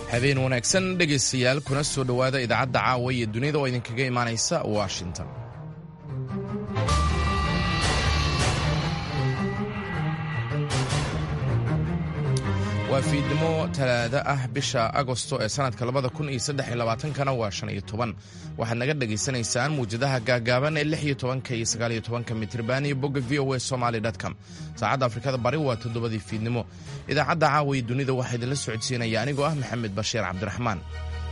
habeen wanaagsan dhegaystayaal kuna soo dhowaada idaacadda caawa iyo dunida oo idinkaga imaanaysa washington waa fiidnimo talaada ah bisha agosto ee sanadka labada kun iyo saddex iyo labaatankana waa shan iyo toban waxaad naga dhagaysanaysaan muwjadaha gaagaaban ee lix iyo tobanka iyo sagaal iyo tobanka mitriban iyo bogga v o a somaly com saacadda afrikada bari waa toddobadii fiidnimo idaacadda caawa iyo dunida waxaa idinla socodsiinaya anigoo ah maxamed bashiir cabdiraxmaan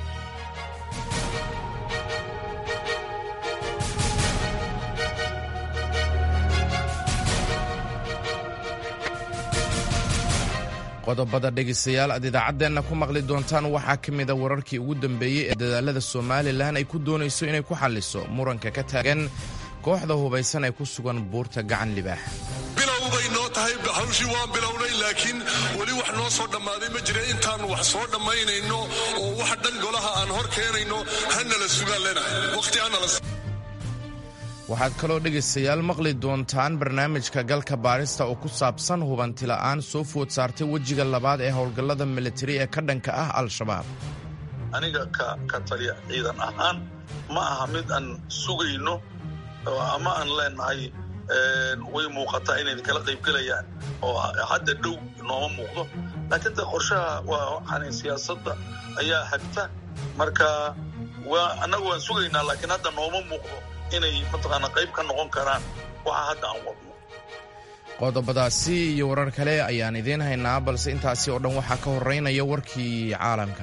qodobada dhegaystayaal aad idaacaddeenna ku maqli doontaan waxaa ka mida wararkii ugu dambeeyey ee dadaalada somalilan ay ku doonayso inay ku xalliso muranka ka taagan kooxda hubaysan ee ku sugan buurta gacan libaax bilow bay noo tahay hawshii waan bilownay laakiin weli wax noo soo dhammaaday ma jira intaan wax soo dhammaynayno oo wax dhan golaha aan hor keenayno hanala sugaan leenahay waqti hanala waxaad kaloo dhegaystayaal maqli doontaan barnaamijka galka baarista oo ku saabsan hubantila'aan soo food saartay wejiga labaad ee howlgallada militari ee ka dhanka ah al-shabaab aniga ka taliya ciidan ahaan ma aha mid aan sugayno ama aan leenahay way muuqataa inay kala qaybgelayaan oo hadda dhow nooma muuqdo laakiin de qorshaha waa siyaasadda ayaa hagta marka annaga waan sugaynaa laakiin hadda nooma muuqdo inay mataqaana qayb ka noqon karaan waxa hadda aan wadno qodobadaasi iyo warar kale ayaan idiin haynaa balse intaasi oo dhan waxaa ka horeynaya warkii caalamka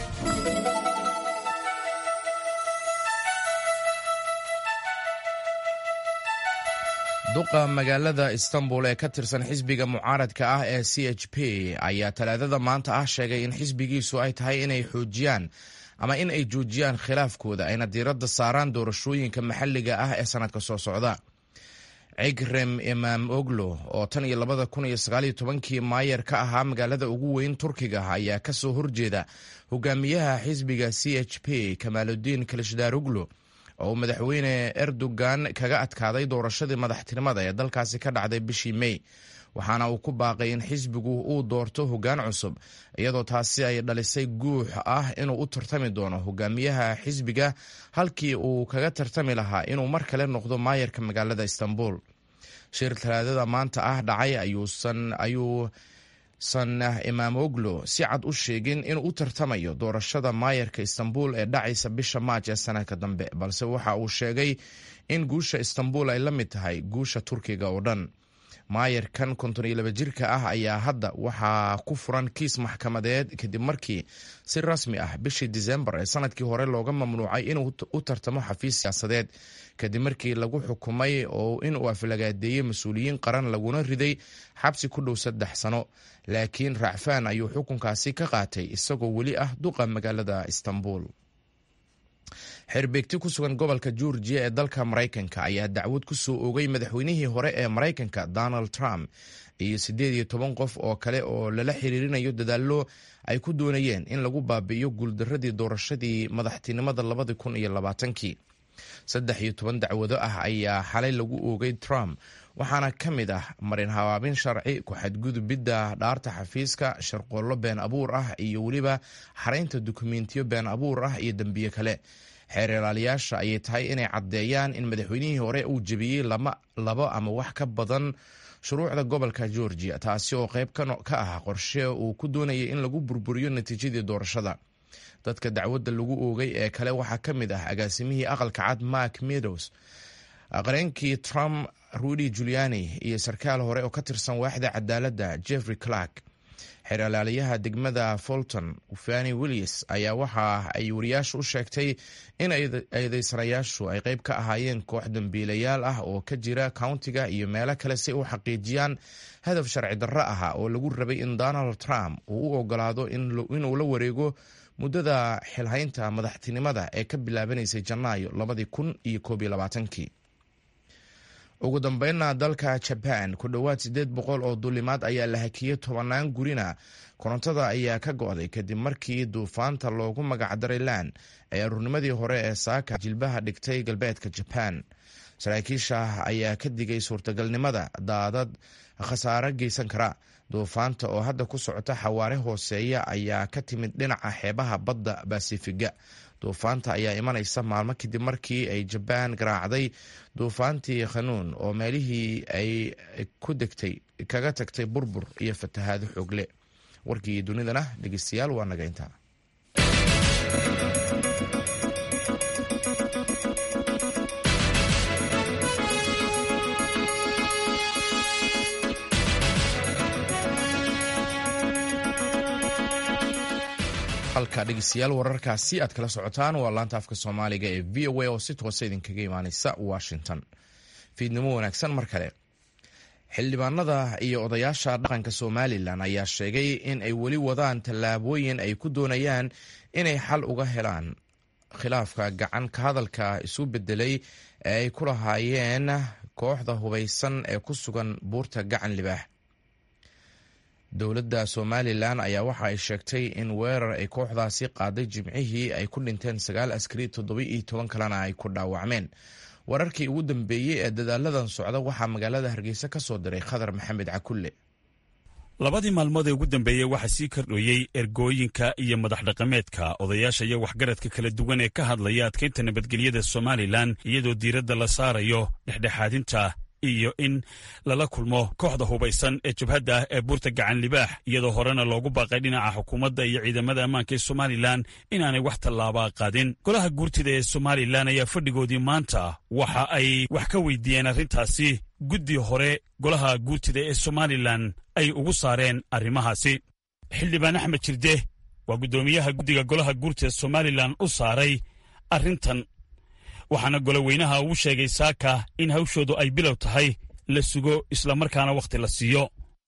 duqa magaalada istanbul ee ka tirsan xisbiga mucaaradka ah ee c h p ayaa talaadada maanta ah sheegay in xisbigiisu ay tahay inay xoojiyaan ama in ay joojiyaan khilaafkooda ayna diiradda saaraan doorashooyinka maxalliga ah ee sannadka soo socda cigrem imaam oglo oo tan iyo labada kun iyo sagaaliyo tobankii maayer ka ahaa magaalada ugu weyn turkiga ayaa ka soo horjeeda hogaamiyaha xisbiga c h p kamaaludiin kalishdaroglo oo madaxweyne erdogan kaga adkaaday doorashadii madaxtinimada ee dalkaasi ka dhacday bishii mey waxaana uu ku baaqay in xisbigu uu doorto hoggaan cusub iyadoo taasi ay dhalisay guux ah inuu u tartami doono hogaamiyaha xisbiga halkii uu kaga tartami lahaa inuu mar kale noqdo maayarka magaalada istanbul shir talaadada maanta ah dhacay ayuusan imaam oglo si cad u sheegin inuu u tartamayo doorashada maayarka istanbul ee dhacaysa bisha maaj ee sanadka dambe balse waxa uu sheegay in guusha istanbul ay la mid tahay guusha turkiga oo dhan maayarkan konton iyo laba jirka ah ayaa hadda waxaa ku furan kiis maxkamadeed kadib markii si rasmi ah bishii disembar ee sanadkii hore looga mamnuucay inuu u tartamo xafiis siyaasadeed kadib markii lagu xukumay oo inuu aflagaadeeyey mas-uuliyiin qaran laguna riday xabsi ku dhow saddex sano laakiin racfaan ayuu xukunkaasi ka qaatay isagoo weli ah duqa magaalada istanbul xerbeegti ku sugan gobolka georgiya ee dalka maraykanka ayaa dacwad ku soo oogay madaxweynihii hore ee maraykanka donald trump iyo siddeed iyo toban qof oo kale oo lala xiriirinayo dadaallo ay ku doonayeen in lagu baabi'iyo guuldaradii doorashadii madaxtinimada labadi kun iyo labaatankii saddex iyo toban dacwado ah ayaa xalay lagu oogay trump waxaana ka mid ah marin habaabin sharci ku-xadgudubidda dhaarta xafiiska sharqoollo been abuur ah iyo weliba xaraynta dukumentiyo been abuur ah iyo dembiye kale xeer ilaaliyaasha ayay tahay inay caddeeyaan in madaxweynihii hore uu jebiyey labo ama wax ka badan shuruucda gobolka georgia taasi oo qayb ka ah qorshe uu ku doonayay in lagu burburiyo natiijadii doorashada dadka dacwadda lagu oogay ee kale waxaa ka mid ah agaasimihii aqalka cad mark meadows qareenkii trump rudy juliani iyo sarkaal hore oo ka tirsan waaxda cadaaladda jeffrey clark xeer ilaaliyaha degmada fulton fani willis ayaa waxa ay wariyaasha u sheegtay in eedeysanayaashu ay qayb ka ahaayeen koox dambiilayaal ah oo ka jira countiga iyo meelo kale si u xaqiijiyaan hadaf sharci darro ah oo lagu rabay in donald trump uu u ogolaado inuu la wareego muddada xilhaynta madaxtinimada ee ka bilaabanaysay janaayo labadii kun iyo koob iyo labaatankii ugu dambeynna dalka jaban ku dhowaad siddeed boqol oo duulimaad ayaa la hakiyey tobannaan gurina korontada ayaa ka go'day kadib markii duufaanta loogu magacdaray lan ee aruurnimadii hore ee saaka jilbaha dhigtay galbeedka jaban saraakiisha ayaa ka digay suurtagalnimada daadad khasaare geysan kara duufaanta oo hadda ku socota xawaare hooseeya ayaa ka timid dhinaca xeebaha badda basifiga duufaanta ayaa imanaysa maalmo kadib markii ay jabaan garaacday duufaantii khanuun oo meelihii ay ku degtay kaga tagtay burbur iyo fatahaado xoogle warkii dunidana dhegeystayaal waa naga intaa halka dhegeystayaal wararkaasi aad kala socotaan waa laanta afka soomaaliga ee v o a oo si toosa idinkaga imaaneysa washington fiidnimo wanaagsan mar kale xildhibaanada iyo odayaasha dhaqanka somalilan ayaa sheegay in ay weli wadaan tallaabooyin ay ku doonayaan inay xal uga helaan khilaafka gacan ka hadalka isu bedelay ee ay ku lahaayeen kooxda hubaysan ee ku sugan buurta gacan libaax dowladda somalilan ayaa waxa ay sheegtay in weerar ay kooxdaasi qaaday jimcihii ay ku dhinteen sagaal askari toddoba iyo toban kalena ay ku dhaawacmeen wararkii ugu dambeeyey ee dadaaladan socda waxaa magaalada hargeysa ka soo diray khadar maxamed cakulle labadii maalmood ee ugu dambeeyey waxaa sii kordhooyey ergooyinka iyo madax dhaqameedka odayaasha iyo waxgaradka kala duwan ee ka hadlaya adkaynta nabadgelyada somalilan iyadoo diiradda la saarayo dhexdhexaadinta iyo in lala kulmo kooxda hubaysan ee jabhadda ah ee buurta gacan libaax iyadoo horena loogu baaqay dhinaca xukuumadda iyo ciidamada ammaanka ee somalilan inaanay wax tallaabaa qaadin golaha guurtida ee somalilan ayaa fadhigoodii maanta waxa ay wax ka weydiiyeen arrintaasi guddi hore golaha guurtida ee somalilan ay ugu saareen arrimahaasi xildhibaan axmed jirde waa guddoomiyaha guddiga golaha guurtida somalilan u saaray arrintan waxaana goloweynaha uu sheegay saaka in hawshoodu ay bilow tahay la sugo islamarkaana wakhti la siiyo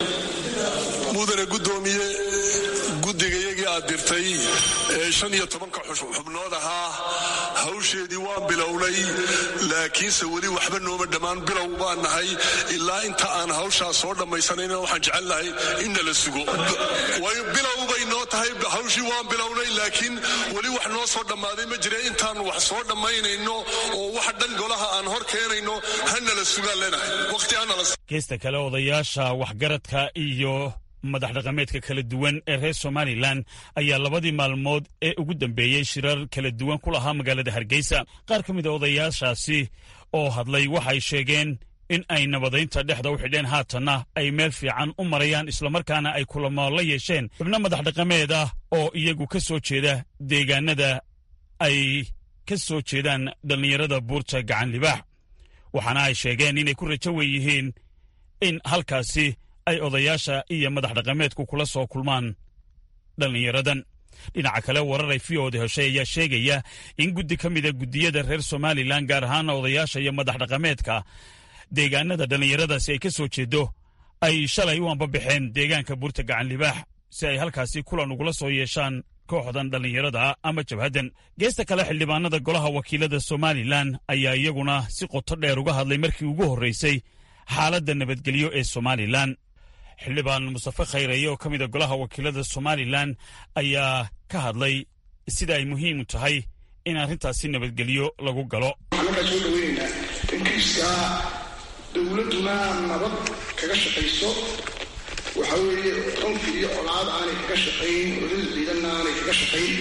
mudane guddoomiye guddigayagii aad dirtay ee shan iyo tobanka xubnood ahaa hawsheedii waan bilownay laakiinse weli waxba nooma dhammaan bilow baan nahay ilaa inta aan hawshaas soo dhammaysanayna waxaan jecel nahay inna la sugo bilow bay noo tahay hawshii waan bilownay laakiin weli wax noo soo dhammaaday ma jira intaan wax soo dhammaynayno oo wax dhan golaha aan hor keenayno hana la sugaan leenahay waqti hanala geesta kale odayaasha waxgaradka iyo madax dhaqameedka kala duwan ee reer somalilan ayaa labadii maalmood ee ugu dambeeyey shirar kala duwan ku lahaa magaalada hargeysa qaar ka mid a odayaashaasi oo hadlay waxay sheegeen in ay nabadaynta dhexda u xidheen haatanna ay meel fiican u marayaan islamarkaana ay kulamo la yeesheen xubno madax dhaqameed ah oo iyagu ka soo jeeda deegaanada ay ka soo jeedaan dhallinyarada buurta gacan libaax waxaana ay sheegeen inay ku rajo wen yihiin in halkaasi ay odayaasha iyo madax dhaqameedku kula soo kulmaan dhallinyaradan dhinaca kale warar ay v oda heshay ayaa sheegaya in guddi ka mida guddiyada reer somalilan gaar ahaana odayaasha iyo madax dhaqameedka deegaanada dhallinyaradaasi ay ka soo jeedo ay shalay u ambabaxeen deegaanka buurta gacan libaax si ay halkaasi kulan ugula soo yeeshaan kooxdan dhallinyarada ama jabhaddan geesta kale xildhibaanada golaha wakiilada somalilan ayaa iyaguna si qoto dheer uga hadlay markii ugu horreysay xaaladda nabadgelyo ee somalilan xildhibaan mustafe khayraye oo ka mida golaha wakiilada somalilan ayaa ka hadlay sida ay muhiim u tahay in arrintaasi nabadgelyo lagu galo waxaan markaa soo dhaweynaynaa in kiiskaa dowladduna nabad kaga shaqayso waxa weeye cunfi iyo colaad aanay kaga shaqayn olada ciidanna aanay kaga shaqayn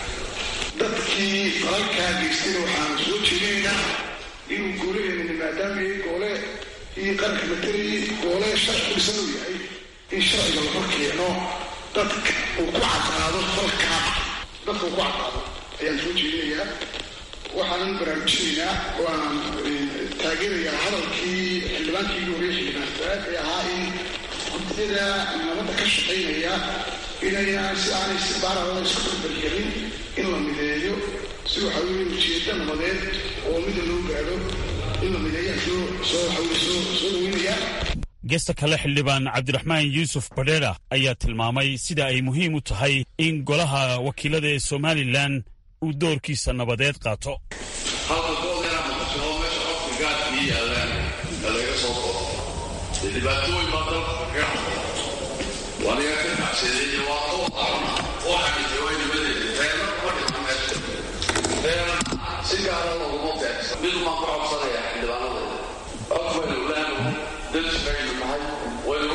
dadkii falalkaa geystayna waxaan soo jeedinaynaa inuu goolaheena maadaama goole iyo qaranka matalay goole sharci ku dhisan uu yahay in sharciga la hor keeno dadka uu ku caddaado falkaa dadka uu ku caddaado ayaan soo jeedinayaa waxaanan baraarujinaynaa oo aan taageerayaa hadalkii xildhibaankii ugu horreeyay xildhibaan faraad ee ahaa in guddiyada nabadda ka shaqaynaya inayna si aanay si baarala isku barbargelin in la mideeyo si waxa weeye ujeedda nabadeed oo mida loo gaadho in la mideeya soo soo waxa weye soo soo dhaweynaya geesta kale xildhibaan cabdiraxmaan yuusuf badheera ayaa tilmaamay sida ay muhiim u tahay in golaha wakiilada ee somalilan uu doorkiisa nabadeed qaato halka gooldeena maqasho meesha qofka gaadkii yaallaan ee laga soo koro dee dhibaatooyin baa dalka kaga noqda waa laga ka kacsadeeye waa oo qarana oo xaqiijay way nimadeeda reerna kuma dhima meesha reerna si gaara looguma beegsan midu maan ku codsanayaa xildhibaanadeeda af baynu leenahay dalsi baynu nahay waynu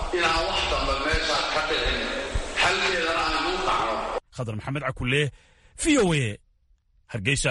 inaan wax dambe meesha ka dhicin xalkeedana aan kuu dhacno khadar maxamed cakule v o a hargeysa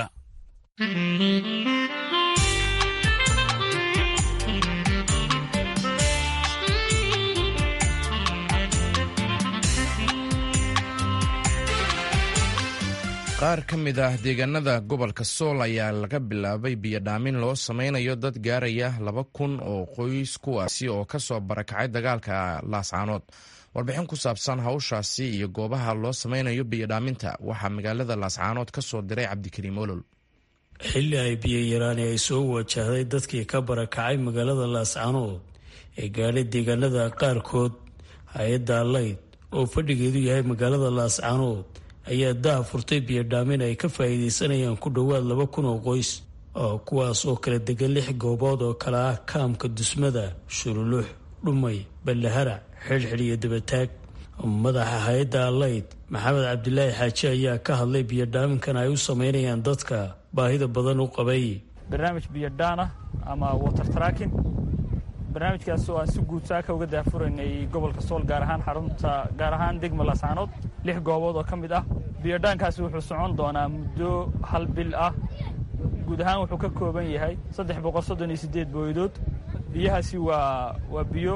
qaar ka mid ah deegaanada gobolka sool ayaa laga bilaabay biyodhaamin loo sameynayo dad gaaraya laba kun oo qoys kuwaasi oo kasoo barakacay dagaalka laascaanood warbixin ku saabsan hawshaasi iyo goobaha loo sameynayo biyodhaaminta waxaa magaalada laascaanood ka soo diray cabdikariim olol xilli ay biyo yaraani ay soo wajahday dadkii ka barakacay magaalada laascaanood ee gaadhay deegaanada qaarkood hay-adda allayd oo fadhigeedu yahay magaalada laascaanood ayaa daha furtay biyodhaamin ay ka faa'iidaysanayaan ku dhowaad laba kun oo qoys oo kuwaas oo kala degan lix goobood oo kale ah kaamka dusmada shurulux dhumay ballaharac xidhxidh iyo dabataag madaxa hay-adda allayd maxamed cabdilaahi xaaji ayaa ka hadlay biyodhaaminkan ay u sameynayaan dadka baahida badan u qabay barnaamij biyodhaan ah ama water tracking barnaamijkaas oo aan si guud saaka uga daafuraynay gobolka sool gaar ahaan xarunta gaar ahaan degma laascaanood lix goobood oo ka mid ah biyodhaankaasi wuxuu socon doonaa muddo hal bil ah guud ahaan wuxuu ka kooban yahay saddex boqol soddon iyo siddeed booydood biyahaasi waa waa biyo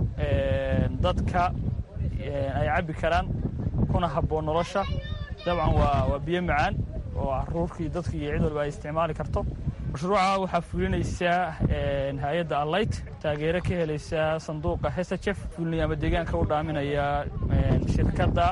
dadka ay cabbi karaan kuna habboon nolosha dabcan waa waa biyo macaan oo caruurkii dadka iyo cid walba ay isticmaali karto mashruuca waxaa fulinaysaa hay-adda allayt taageero ka helaysa sanduuqa hesajef fulinaya ama deegaanka u dhaaminaya shirkadda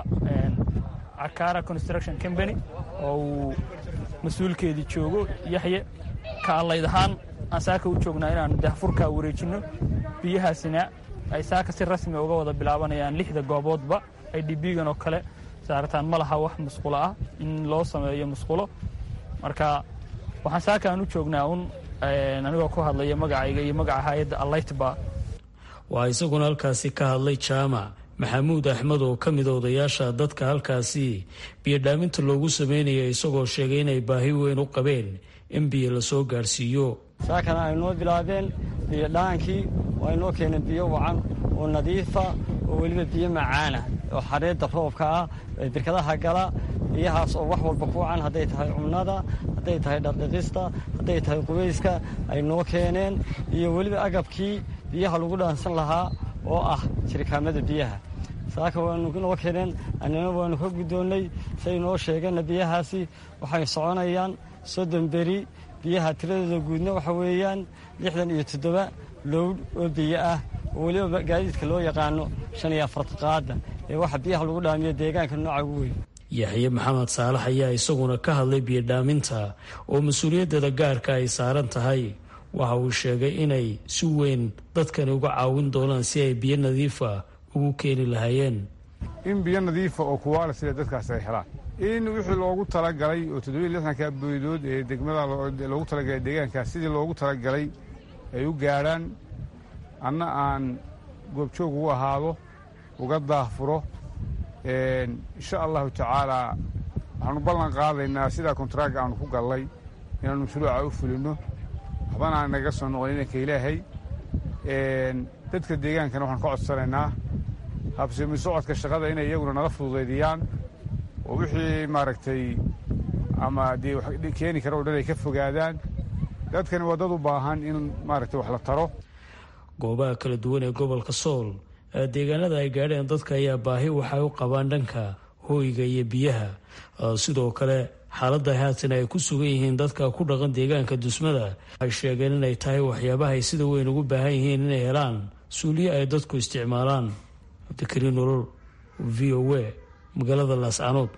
cakara construction company oo uu mas-uulkeedii joogo yaxye ka allayd ahaan aan saaka u joognaa inaan dahfurkaa wareejinno biyahaasina ay saaka si rasmi uga wada bilaabanayaan lixda gooboodba ay dhibiigan oo kale saartaan ma laha wax musqulo ah in loo sameeyo musqulo marka waxaan saaka aan u joognaa un anigoo ku hadlaya magacayga iyo magaca hay-adda allaytba waa isaguna halkaasi ka hadlay jaamac maxamuud axmed oo ka mida odayaasha dadka halkaasi biyodhaaminta loogu sameynaya isagoo sheegay inay baahi weyn u qabeen in biyo lasoo gaadhsiiyo saakana ay noo bilaabeen biyodhaankii waa inoo keeneen biyo wacan oo nadiifa oo weliba biyo macaana oo xareedda roobka ah ee birkadaha gala biyahaas oo wax walba ku wacan hadday tahay cumnada hadday tahay dhardhiqista hadday tahay qubayska ay noo keeneen iyo weliba agabkii biyaha lagu dhaansan lahaa oo ah jirikaamada biyaha saaka waanu noo keeneen annina waanu ka guddoonnay say noo sheegeenna biyahaasi waxay soconayaan soddon beri biyaha tiradooda guudna waxa weeyaan lixdan iyo toddoba lowdh oo biyo ah oo weliba gaadiidka loo yaqaano shan iyo afarta qaada ee waxa biyaha lagu dhaamiyo deegaanka nooca ugu weyn yaxye maxamed saalax ayaa isaguna ka hadlay biyodhaaminta oo mas-uuliyaddeeda gaarka ay saaran tahay waxa uu sheegay inay si weyn dadkani uga caawin doonaan si ay biyo nadiifa ugu keeni lahaayeen in biyo nadiifa oo kuwaala sida dadkaas ay helaan in wixii loogu talagalay oo toddobiiy lixdanka boydood ee degmada loogu talagalay deegaankaas sidii loogu talagalay ay u gaadhaan anna aan goobjoog ugu ahaado uga daahfuro insha allahu tacaalaa waxaanu ballan qaadaynaa sidaa kontaraaga aanu ku gallay inaanu mashruuca u fulinno waxbana aan naga soo noqon inanka ilaahay dadka deegaankana waxaan ka codsanaynaa habsimi socodka shaqada inay iyaguna nala fududaydiyaan oo wixii maaragtay ama dee keeni kara oo dhan ay ka fogaadaan dadkani waa dad u baahan in maaragtay wax la taro goobaha kala duwan ee gobolka sool ee deegaanada ay gaadheen dadka ayaa baahi waxay u qabaan dhanka hooyga iyo biyaha sidoo kale xaaladda haatan ay ku sugan yihiin dadka ku dhaqan deegaanka dusmada waxay sheegeen inay tahay waxyaabaha ay sida weyn ugu baahan yihiin inay helaan suuliye ay dadku isticmaalaan cabdikariin nolol v o a magaalada laascaanood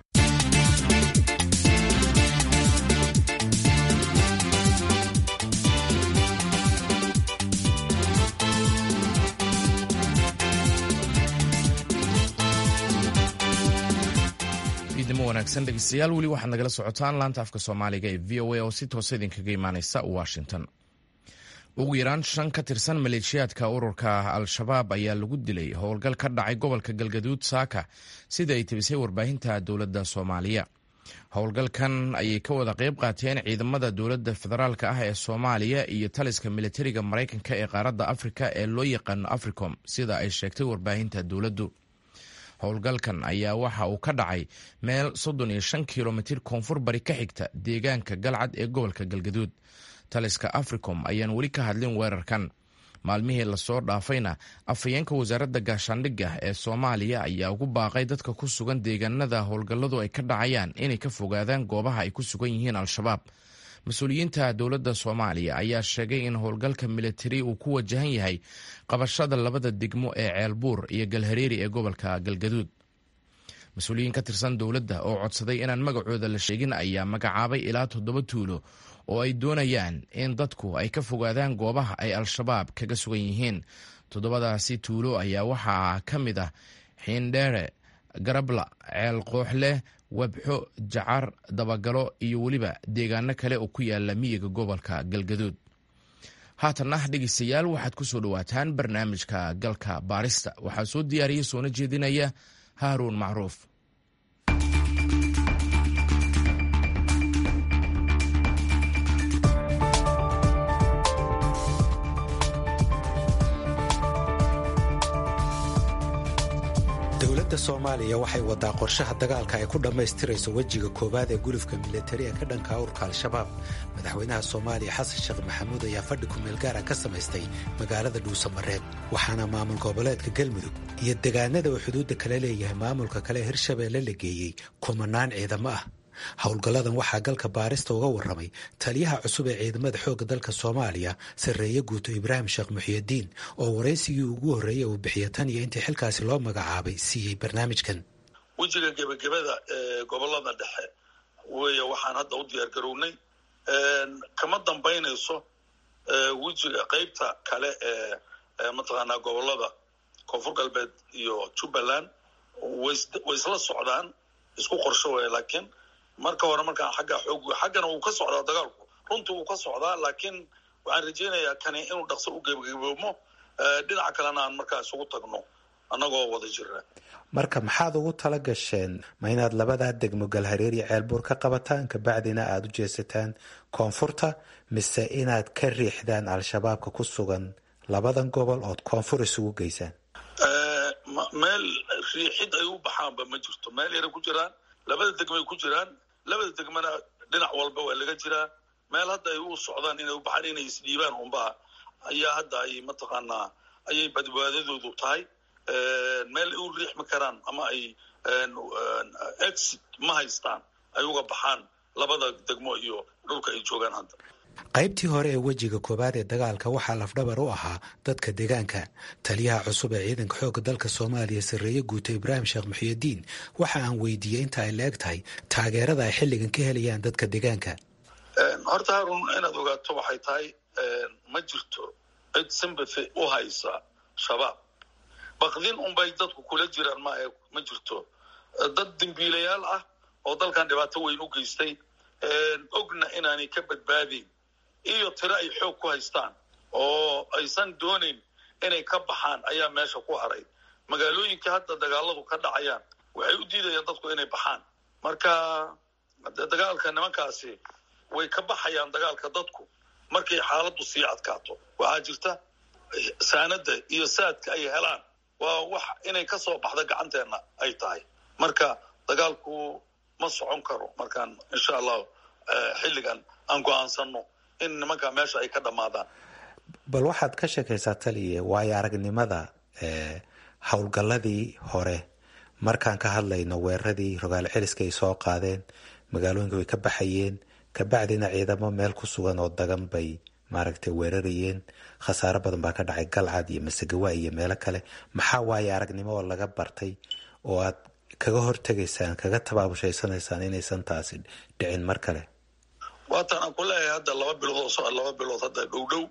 ciidamo wanaagsan dhegeystayaal weli waxaad nagala socotaan laanta afka soomaaliga ee v o a oo si toosa idinkaga imaaneysa washington ugu yaraan shan ka tirsan maleeshiyaadka ururka al-shabaab ayaa lagu dilay howlgal ka dhacay gobolka galgaduud saaka sida ay tebisay warbaahinta dowladda soomaaliya howlgalkan ayay ka wada qayb qaateen ciidamada dowladda federaalk ah ee soomaaliya iyo taliska militariga maraykanka ee qaaradda afrika ee loo yaqaano africom sida ay sheegtay warbaahinta dowladdu howlgalkan ayaa waxa uu ka dhacay meel soddon iyo shan kilomitir koonfur bari ka xigta deegaanka galcad ee gobolka galgaduud taliska africom ayaan weli ka hadlin weerarkan maalmihii lasoo dhaafayna afhayeenka wasaaradda gaashaandhigga ee soomaaliya ayaa ugu baaqay dadka ku sugan deegaanada howlgalladu ay ka dhacayaan inay ka fogaadaan goobaha ay ku sugan yihiin al-shabaab mas-uuliyiinta dowladda soomaaliya ayaa sheegay in howlgalka militari uu ku wajahan yahay qabashada labada degmo ee ceelbuur iyo galhareeri ee gobolka galgaduud mas-uuliyiin ka tirsan dowladda oo codsaday inaan magacooda la sheegin ayaa magacaabay ilaa toddoba tuulo oo ay doonayaan in dadku ay ka fogaadaan goobaha ay al-shabaab kaga sugan yihiin toddobadaasi tuulo ayaa waxaa ka mid ah xiindheere garabla ceel qooxleh webxo jacar dabagalo iyo weliba deegaano kale oo ku yaala miyiga gobolka galgaduud haatanna dhegeystayaal waxaad ku soo dhowaataan barnaamijka galka baarista waxaa soo diyaariya soona jeedinaya haaruun macruuf dowladda soomaaliya waxay wadaa qorshaha dagaalka ay ku dhammaystirayso wejiga koowaad ee gulufka militari ee ka dhanka urka al-shabaab madaxweynaha soomaaliya xasan sheekh maxamuud ayaa fadhi kumeel gaara ka samaystay magaalada dhuusamareeb waxaana maamul goboleedka galmudug iyo degaanada uu xuduudda kala leeyahay maamulka kale ee hirshabeelle la geeyey kumanaan ciidamo ah howlgalladan waxaa galka baarista uga warramay taliyaha cusub ee ciidamada xoogga dalka soomaaliya sarreeye guuto ibraahim sheekh muxiyadiin oo waraysigii ugu horreeyey uu bixiya tan iyo intii xilkaasi loo magacaabay siiyey barnaamijkan wejiga gebagabada ee gobolada dhexe weeye waxaan hadda u diyaar garownay kama dambaynayso wejiga qeybta kale ee mataqaanaa gobolada koonfur galbeed iyo jubbaland way isla socdaan isku qorsho weya laakiin marka hore markaan xagga xoog xaggana wuu ka socdaa dagaalku runtii wuu ka socdaa laakiin waxaan rajaynayaa kani inuu dhaqso u gebagaboomo dhinaca kalena aan markaa isugu tagno annagoo wada jira marka maxaad ugu tala gasheen ma inaad labadaa degmo galhareer iyo ceelbuur ka qabataan kabacdina aada u jeesataan koonfurta mise inaad ka riixdaan al-shabaabka ku sugan labadan gobol ood koonfur isugu geysaan meel riixid ay u baxaanba ma jirto meel yaray ku jiraan labada degmay ku jiraan labada degmana dhinac walba waa laga jiraa meel hadda ay u socdaan inay u baxaan inay isdhiibaan unbaa ayaa hadda ay mataqaanaa ayay badbaadadoodu tahay meel ay u riixmi karaan ama ay exit ma haystaan ay uga baxaan labada degmo iyo dhulka ay joogaan hadda qaybtii hore ee wejiga koowaad ee dagaalka waxaa lafdhabar u ahaa dadka deegaanka taliyaha cusub ee ciidanka xoogga dalka soomaaliya sarreeye guuto ibraahim sheekh muxiyadiin waxa aan weydiiyey inta ay la-eg tahay taageerada ay xilligan ka helayaan dadka deegaanka horta haarun inaad ogaato waxay tahay ma jirto cid sympathy u haysa shabaab bakdin unbay dadku kula jiraan maahe ma jirto dad dembiilayaal ah oo dalkan dhibaato weyn u geystay ogna inaanay ka badbaadayn iyo tiro ay xoog ku haystaan oo aysan doonayn inay ka baxaan ayaa meesha ku haray magaalooyinka hadda dagaaladu ka dhacayaan waxay u diidayaan dadku inay baxaan marka dagaalka nimankaasi way ka baxayaan dagaalka dadku markay xaaladdu sii adkaato waxaa jirta saanada iyo saadka ay helaan waa wax inay ka soo baxda gacanteenna ay tahay marka dagaalku ma socon karo markaan insha allahu xilligan aan go-aansano in nimanka meesha ay ka dhammaadaan bal waxaad ka sheekaysaa taliye waayo aragnimada howlgalladii hore markaan ka hadlayno weeraradii rogaal celiska ay soo qaadeen magaalooyinka way ka baxayeen kabacdina ciidamo meel ku sugan oo dagan bay maaragtay weerarayeen khasaaro badan baa ka dhacay galcad iyo masagawa iyo meelo kale maxaa waayo aragnimo oo laga bartay oo aad kaga hortegaysaan kaga tabaabushaysanaysaa inaysan taasi dhicin mar kale waatan aan ku leeyahay hadda laba bilood oo laba bilood hadda dhow dhow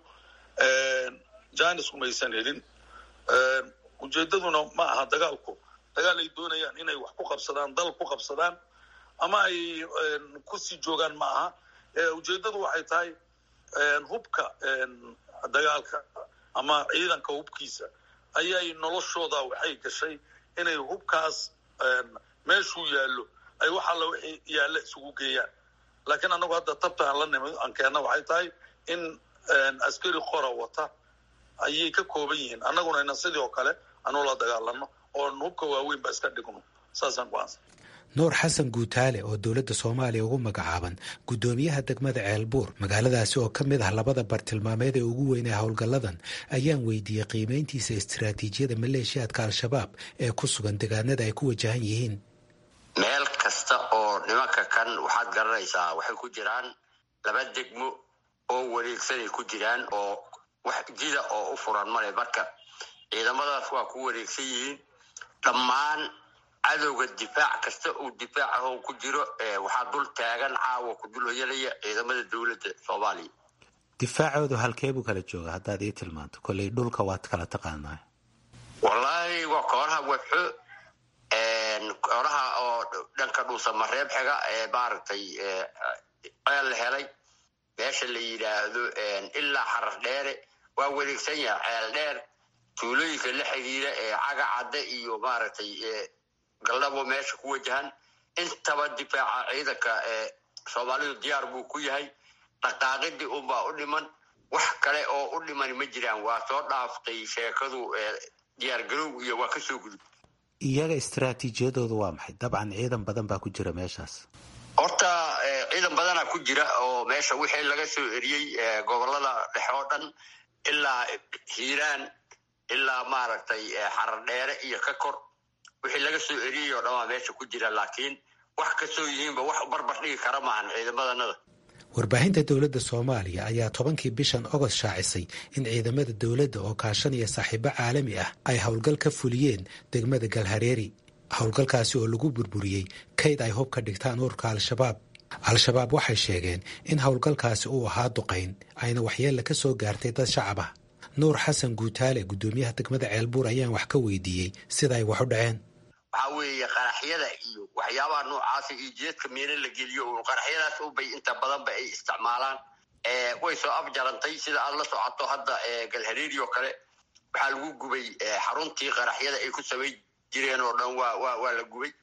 janis umaysan helin ujeedaduna ma aha dagaalku dagaal ay doonayaan inay wax ku qabsadaan dal ku qabsadaan ama ay kusii joogaan ma aha ujeedadu waxay tahay hubka dagaalka ama ciidanka hubkiisa ayay noloshooda waxay gashay inay hubkaas meeshuu yaallo ay wax alla wixii yaalla isugu geeyaan laakiin annagu hadda tabta aan la nimid aan keenna waxay tahay in askari qora wata ayay ka kooban yihiin annaguna ina sidii oo kale anu la dagaalano oo hubka waaweyn ba iska dhigno saasaan ku-aansa nuur xasan guutaale oo dowladda soomaaliya ugu magacaaban guddoomiyaha degmada ceelbuur magaaladaasi oo ka mid ah labada bartilmaameed ee ugu weyn ee howlgalladan ayaan weydiiyey qiimayntiisa istiraatiijiyada maleeshiyaadka al-shabaab ee ku sugan deegaanada ay ku wajahan yihiin meel kasta oo nimanka kan waxaad garanaysaa waxay ku jiraan laba degmo oo wareegsanay ku jiraan oo wax jida oo u furan male marka ciidamadaas waa ku wareegsan yihiin dhammaan cadowga difaac kasta uu difaac ahoo ku jiro waxaa dul taagan caawa ku dul hoyanaya ciidamada dowladda soomaaliya difaacoodu halkee buu kala jooga haddaad ii tilmaanto kolley dhulka waad kala taqaanaa wallaahi waa kooraha wadxo kooraha oo dhanka dhuusamareeb xiga ee maaragtay ceel la helay meesha la yidhaahdo ilaa xarar dheere waa wareegsan yaha ceel dheer tuulooyinka la xiriira ee caga cadde iyo maaragtay galdhabo meesha ku wajahan intaba difaaca ciidanka ee soomaalidu diyaar buu ku yahay dhaqaaqidii unbaa u dhiman wax kale oo u dhiman ma jiraan waa soo dhaaftay sheekadu diyaar garowg iyo waa kasoo gudub iyaga istaraatiijiyadoodu waa maxay dabcan ciidan badan baa ku jira meeshaas horta ciidan badana ku jira oo meesha wixii laga soo eriyey gobolada dhexe oo dhan ilaa hiiraan ilaa maaragtay xarar dheere iyo ka kor wixii laga soo eriyey oo dhan waa meesha ku jira laakiin wax kasoo yihiinba wax barbar dhigi kara maahan ciidamadanada warbaahinta dowladda soomaaliya ayaa tobankii bishan ogost shaacisay in ciidamada dowladda oo kaashanaya saaxiibo caalami ah ay howlgal ka fuliyeen degmada galhareeri howlgalkaasi oo lagu burburiyey kayd ay hub ka dhigtaan ururka al-shabaab al-shabaab waxay sheegeen in howlgalkaasi uu ahaa duqayn ayna waxyeella ka soo gaartay dad shacab ah nuur xasan guutaale guddoomiyaha degmada ceelbuur ayaan wax ka weydiiyey sida ay wax u dhaceen waxaa weeye qaraxyada iyo waxyaabaha noocaasa iyo jeedka miina la geliyo un qaraxyadaas ubay inta badanba ay isticmaalaan way soo afjarantay sida aad la socoto hadda galhareeri oo kale waxaa lagu gubay xaruntii qaraxyada ay ku samayn jireen oo dhan waa wa waa la gubay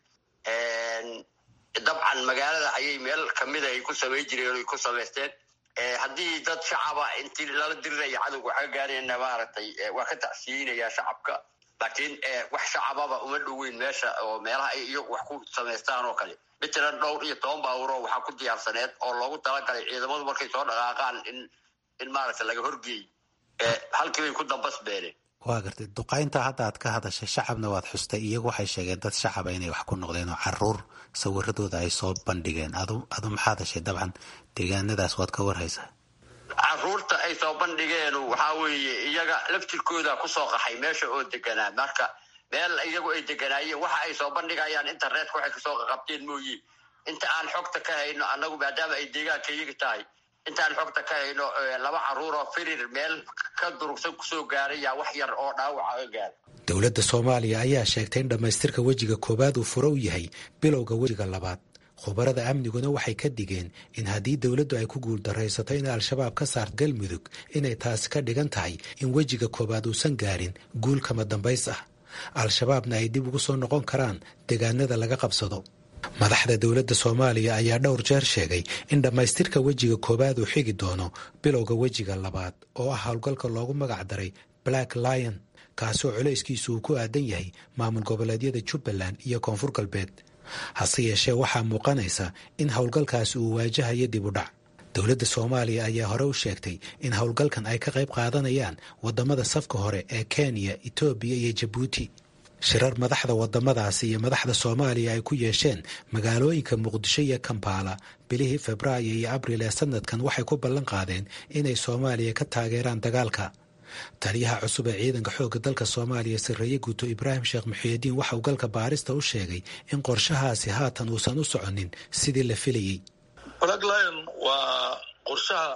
dabcan magaalada ayay meel kamida ay ku samayn jireen ay ku samaysteen haddii dad shacaba intii lala diriraya cadowga waxa ka gaarayna maaragtay waa ka tacsiyeynaya shacabka laakiin wax shacababa uma dhoweyn meesha oo meelaha ay iyagu wax ku samaystaan oo kale matalan dhowr iyo toban baawuro waxaa ku diyaarsaneed oo loogu talagalay ciidamadu markay soo dhaqaaqaan in in maaragta laga horgeey halkii bay ku dambas beeleen waa gartay duqaynta hadda aad ka hadashay shacabna waad xustay iyagu waxay sheegeen dad shacaba inay wax ku noqdeen oo caruur sawiradooda ay soo bandhigeen adu adu maxaad heshay dabcan deegaanadaas waad ka warhaysaa caruurta ay soo bandhigeen waxaa weeye iyaga laftirkooda kusoo qaxay meesha oo deganaa marka meel iyagu ay deganaayeen waxa ay soo bandhigayaan internetka waxay kasoo qaqabteen mooye inta aan xogta ka hayno annagu maadaama ay deegaanka iyaga tahay intaan xogta ka hayno laba caruuroo firir meel ka durugsan kusoo gaaray yaa wax yar oo dhaawaca ka gaara dowladda soomaaliya ayaa sheegtay in dhammaystirka wejiga koowaad uu furo u yahay bilowga wejiga labaad khubarada amniguna waxay ka digeen in haddii dowladdu ay ku guuldaraysato in al-shabaab ka saarto galmudug inay taasi ka dhigan tahay in wejiga koowaad uusan gaarin guul kama dambays ah al-shabaabna ay dib ugu soo noqon karaan deegaanada laga qabsado madaxda dowladda soomaaliya ayaa dhowr jeer sheegay in dhammaystirka wejiga koowaad uu xigi doono bilowga wejiga labaad oo ah howlgalka loogu magac daray black lion kaasoo culayskiisu uu ku aadan yahay maamul goboleedyada jubbaland iyo koonfur galbeed hase yeeshee waxaa muuqanaysa in howlgalkaasi uu waajahayo dib u dhac dowladda soomaaliya ayaa hore u sheegtay in howlgalkan ay ka qayb qaadanayaan waddamada safka hore ee kenya etoobiya iyo jabuuti shirar madaxda waddamadaasi iyo madaxda soomaaliya ay ku yeesheen magaalooyinka muqdisho iyo kampala bilihii febraayo iyo abril ee sanadkan waxay ku ballan qaadeen inay soomaaliya ka taageeraan dagaalka taliyaha cusub ee ciidanka xoogga dalka soomaaliya sarreeye guuto ibraahim sheekh muxiidiin waxa uu galka baarista u sheegay in qorshahaasi haatan uusan u soconin sidii la filayey black lion waa qorshaha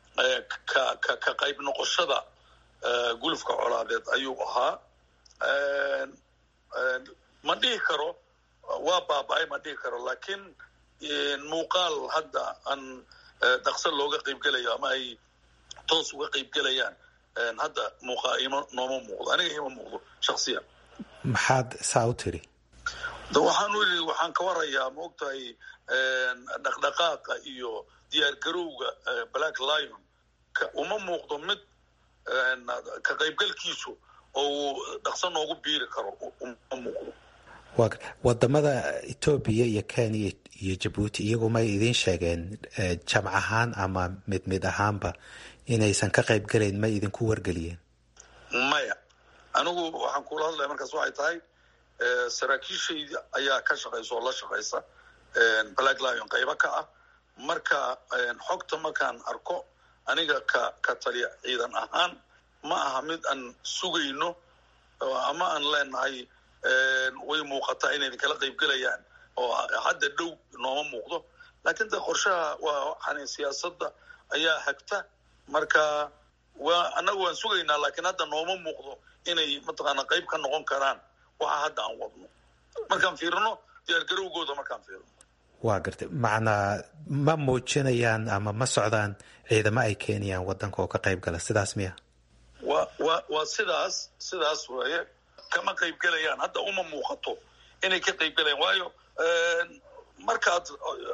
ka ka qayb noqoshada gulufka colaadeed ayuu ahaa ma dhihi karo waa baaba-ay ma dhihi karo laakiin muuqaal hadda aan dhaqso looga qaybgelayo ama ay toos uga qaybgelayaan hadda muuqaa ima nooma muuqdo aniga ima muuqdo shaksiyan maxaad saa u tiri waxaan ii waxaan ka warayaa maogtahay dhaqdhaqaaqa iyo diyaargarowga black lion uma muuqdo mid ka qaybgalkiisu oo uu dhaqso noogu biiri karo uma muuqdo wadamada etoobiya iyo kenya iyo jabuuti iyagu may idiin sheegeen jamc ahaan ama mid mid ahaanba inaysan ka qayb gelayn may idinku wargeliyeen maya anigu waxaan kula hadlaya markaas waxay tahay saraakiishaydi ayaa ka shaqaysa oo la shaqaysa black lion qaybo ka ah marka xogta markaan arko aniga ka ka taliya ciidan ahaan ma aha mid aan sugayno ama aan leenahay way muuqataa inayna kala qayb gelayaan oo hadda dhow nooma muuqdo laakiin de qorshaha waa waxaan siyaasadda ayaa hagta marka waa annaga waan sugaynaa laakiin hadda nooma muuqdo inay mataqaana qayb ka noqon karaan waxa hadda aan wadno markaan fiirino diyaargarowgooda markaan fiirino waa gartay macnaa ma muujinayaan ama ma socdaan ciidamo ay keenayaan wadanka oo ka qayb gala sidaas miya wa wa waa sidaas sidaas weeye kama qayb gelayaan hadda uma muuqato inay ka qayb gelayaan waayo markaad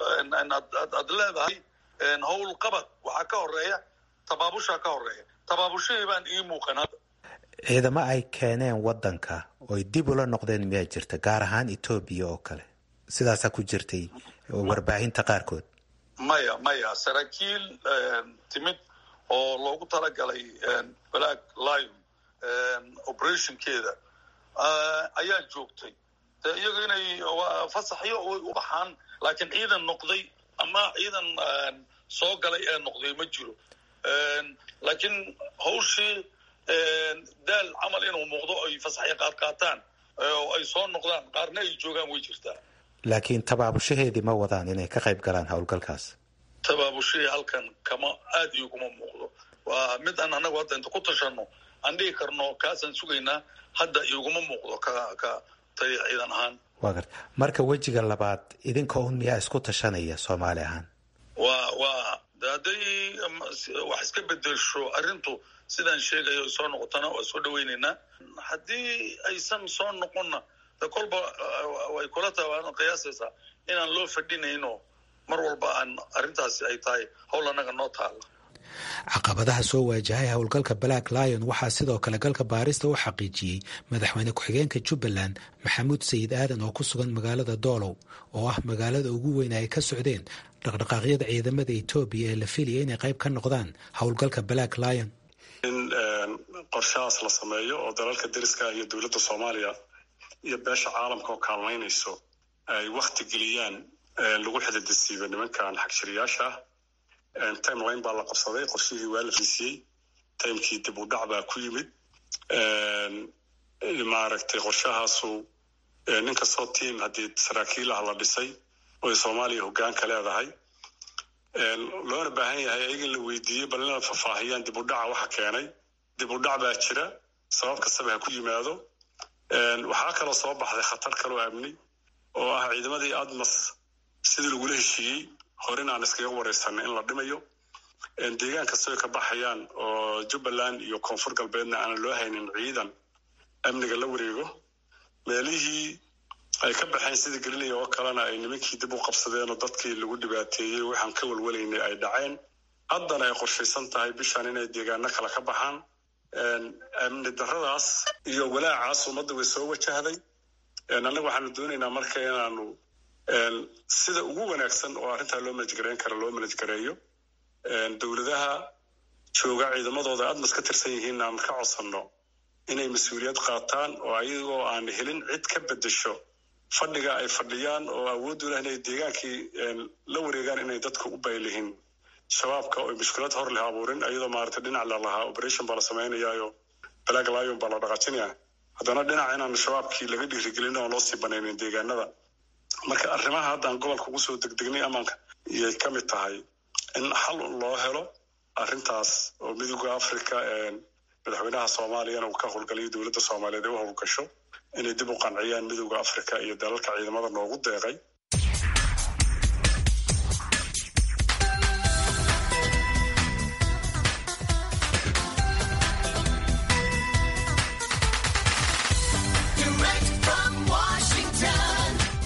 aad leedahay howl qabad waxaa ka horeeya tabaabushaa ka horeeya tabaabushahii baan ii muuqan hadda ciidamo ay keeneen wadanka oy dib ula noqdeen miyaa jirta gaar ahaan etoobiya oo kale sidaasaa ku jirtay warbaahinta qaarkood maya maya saraakiil timid oo loogu talagalay black lion operationkeeda ayaa joogtay de iyagu inay fasaxyo way u baxaan laakiin ciidan noqday ama ciidan soo galay ee noqday ma jiro laakiin hawshii daal camal inuu muuqdo ay fasaxyo qaad qaataan oo ay soo noqdaan qaarna ay joogaan way jirtaa laakiin tabaabushaheedii ma wadaan inay ka qayb galaan howlgalkaas tabaabushahii halkan kama aad iyo kuma muuqdo waa mid aan annagu hadda inta ku tashano aan dhihi karno kaasaan sugaynaa hadda iguma muuqdo ka ka taliya ciidan ahaan waa garta marka wejiga labaad idinka un miyaa isku tashanaya soomaali ahaan waa waa hadday wax iska bedelsho arrintu sidaan sheegayo ay soo noqotona waa soo dhawaynaynaa haddii aysan soo noqonna de kolba way kula tahay waana qiyaasaysaa inaan loo fadhinayno mar walba aan arrintaasi ay tahay howl annaga noo taala caqabadaha soo waajahay howlgalka black lion waxaa sidoo kale galka baarista u xaqiijiyey madaxweyne ku-xigeenka jubbaland maxamuud sayid aadan oo ku sugan magaalada doolow oo ah magaalada ugu weyn ay ka socdeen dhaqdhaqaaqyada ciidamada etoobiya ee la filaya inay qayb ka noqdaan howlgalka black lion in qorshahaas la sameeyo oo dalalka deriska iyo dowladda soomaaliya iyo beesha caalamka oo kaalmaynayso ay wakti geliyaan lagu xididisiiba nimankan xagjiriyaasha ah timeline baa la qabsaday qorshihii waa la fiisiyey timekii dib u dhac baa ku yimid maaragtay qorshahaasu nin kastoo tiam haddii saraakiil ah la dhisay oy soomaaliya hoggaanka leedahay loona baahan yahay ayaga in la weydiiyey bal inay faahfaahiyaan dib u dhaca waxa keenay dib u dhac baa jira sabab kastaba ha ku yimaado waxaa kaloo soo baxday khatar kaloo amni oo ah ciidamadii admas sidii lagula heshiiyey horin aan iskaga wareysanay in la dhimayo deegaan kastoo ay ka baxayaan oo jubbaland iyo koonfur galbeedna aanan loo haynin ciidan amniga la wareego meelihii ay ka baxeen sidii gelinaya oo kalena ay nimankii dib u qabsadeen oo dadkii lagu dhibaateeyey waxaan ka walwalaynay ay dhaceen haddana ay qorshaysan tahay bishan inay deegaano kale ka baxaan amni daradaas iyo walaacaas ummadda way soo wajahday annaga waxaanu doonaynaa marka inaanu sida ugu wanaagsan oo arrintaa loo manajgareyn kara loo manajgareeyo dowladaha jooga ciidamadooda admas ka tirsan yihiin aan ka codsanno inay mas-uuliyad qaataan oo ayagoo aan helin cid ka bedesho fadhiga ay fadhiyaan oo awooddu leh inay deegaankii la wareegaan inay dadka u baylihin shabaabka oo mushkilad hor leh abuurin ayadoo maaragtay dhinac la lahaa operation baa la samaynayaayo black lion baa la dhaqaajinaya haddana dhinac inaan shabaabkii laga dhiirigelin oo loo sii banaynin deegaanada marka arrimaha haddaan gobolka ugu soo degdegnay amaanka iyay ka mid tahay in xal loo helo arrintaas oo midooda africa madaxweynaha soomaaliyana uu ka howlgalayo dowladda soomaaliyeed ay u howlgasho inay dib u qanciyaan midooda africa iyo dalalka ciidamada noogu deeqay Direct from Washington,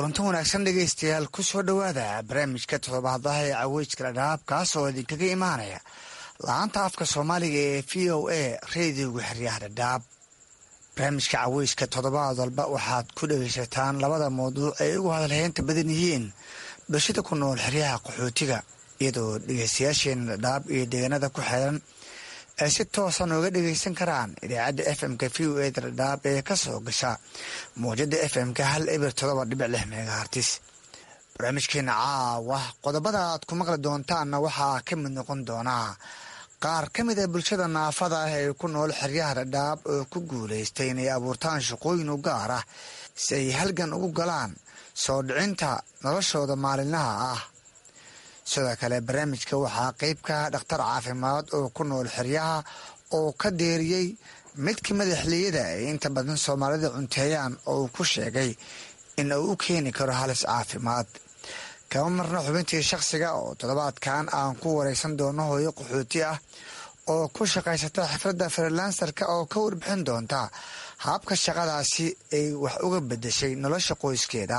kulanto wanaagsan dhegaystayaal ku soo dhowaada barnaamijka toddobaadaha ee caweyska dhadhaab kaas oo idinkaga imaanaya la-aanta afka soomaaliga ee v o a reediyoga xeryaha dhadhaab barnaamijka caweyska toddobaad walba waxaad ku dhegaysataan labada mawduuc ay ugu hadalheynta badan yihiin bulshada ku nool xeryaha qaxootiga iyadoo dhegaystayaasheena dhadhaab iyo deegaanada ku xeeran ay si toosan uga dhagaysan karaan idaacadda f m-ka v o eda dhadhaab ee ka soo gasha mawjada f m-ka hal eber todoba dhibic lix megahartis barnaamijkeena caawa qodobada aad ku maqli doontaanna waxaa ka mid noqon doonaa qaar ka mid a bulshada naafada ah ee ku nool xeryaha dhadhaab oo ku guulaystay inay abuurtaan shaqooyin u gaar ah si ay halgan ugu galaan soo dhicinta noloshooda maalinlaha ah sidoo kale barnaamijka waxaa qeyb ka ah dhakhtar caafimaad oo ku nool xeryaha oo ka deeriyey midka madaxliyada ay inta badan soomaalida cunteeyaan oo uu ku sheegay in uu u keeni karo halis caafimaad kama marna xubintii shakhsiga oo toddobaadkan aan ku wareysan doono hooyo qaxooti ah oo ku shaqaysata xifradda frilansarka oo ka warbixin doonta habka shaqadaasi ay wax uga bedeshay nolosha qoyskeeda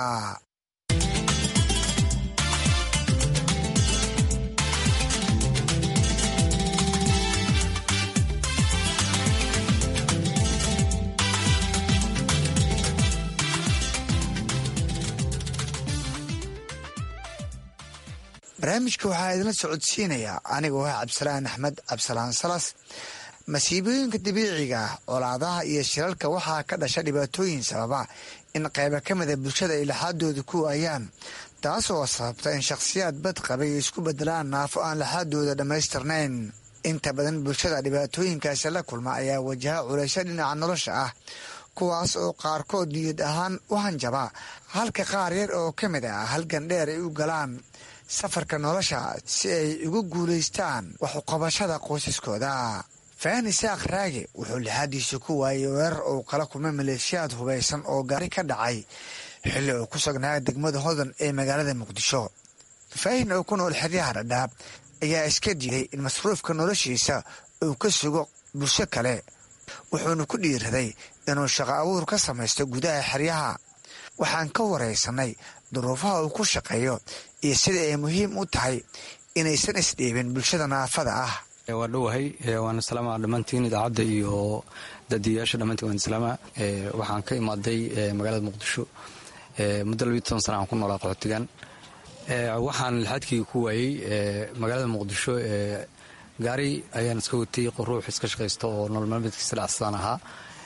barnaamijka waxaa idinla socodsiinayaa anigoo ah cabdisalaan axmed cabdisalaan salas masiibooyinka dabiiciga ah colaadaha iyo shirarka waxaa ka dhasha dhibaatooyin sababa in qayba ka mida bulshada ay laxaadooda ku waayaan taas oo sababta in shakhsiyaad bad qabay isku bedelaan naafo aan laxaadooda dhammaystirnayn inta badan bulshada dhibaatooyinkaasi la kulma ayaa wajaha culaysyo dhinaca nolosha ah kuwaas oo qaarkood niyad ahaan u hanjaba halka qaar yar oo ka mid ah halgan dheer ay u galaan safarka nolosha si ay ugu guulaystaan waxuqabashada qoysaskooda fahni saaq raage wuxuu lixaadiisa ku waayay weerar uu kala kulmay maleeshiyaad hubaysan oo gaari ka dhacay xilli uu ku sugnaa degmada hodan ee magaalada muqdisho faahin oo ku nool xeryaha dhadhaab ayaa iska diiday in masruufka noloshiisa uu ka sugo bulsho kale wuxuuna ku dhiiraday inuu shaqo abuur ka samaysto gudaha xeryaha waxaan ka waraysanay duruufaha uu ku shaqeeyo iyo sida ay muhiim u tahay inaysan isdhiibin bulshada naafada ah waa dhowahay waana salaama dhammaantiin idaacadda iyo daadiyayaasha dhammaantiin waan salaama waxaan ka imaaday magaalada muqdisho muddo labiyo toban sana aan ku noolaa qaxootigan waxaan lixaadkii ku waayey magaalada muqdisho gaari ayaan iska watay ruux iska shaqaysta oo nolol maalmeedkiisa dhacsadaan ahaa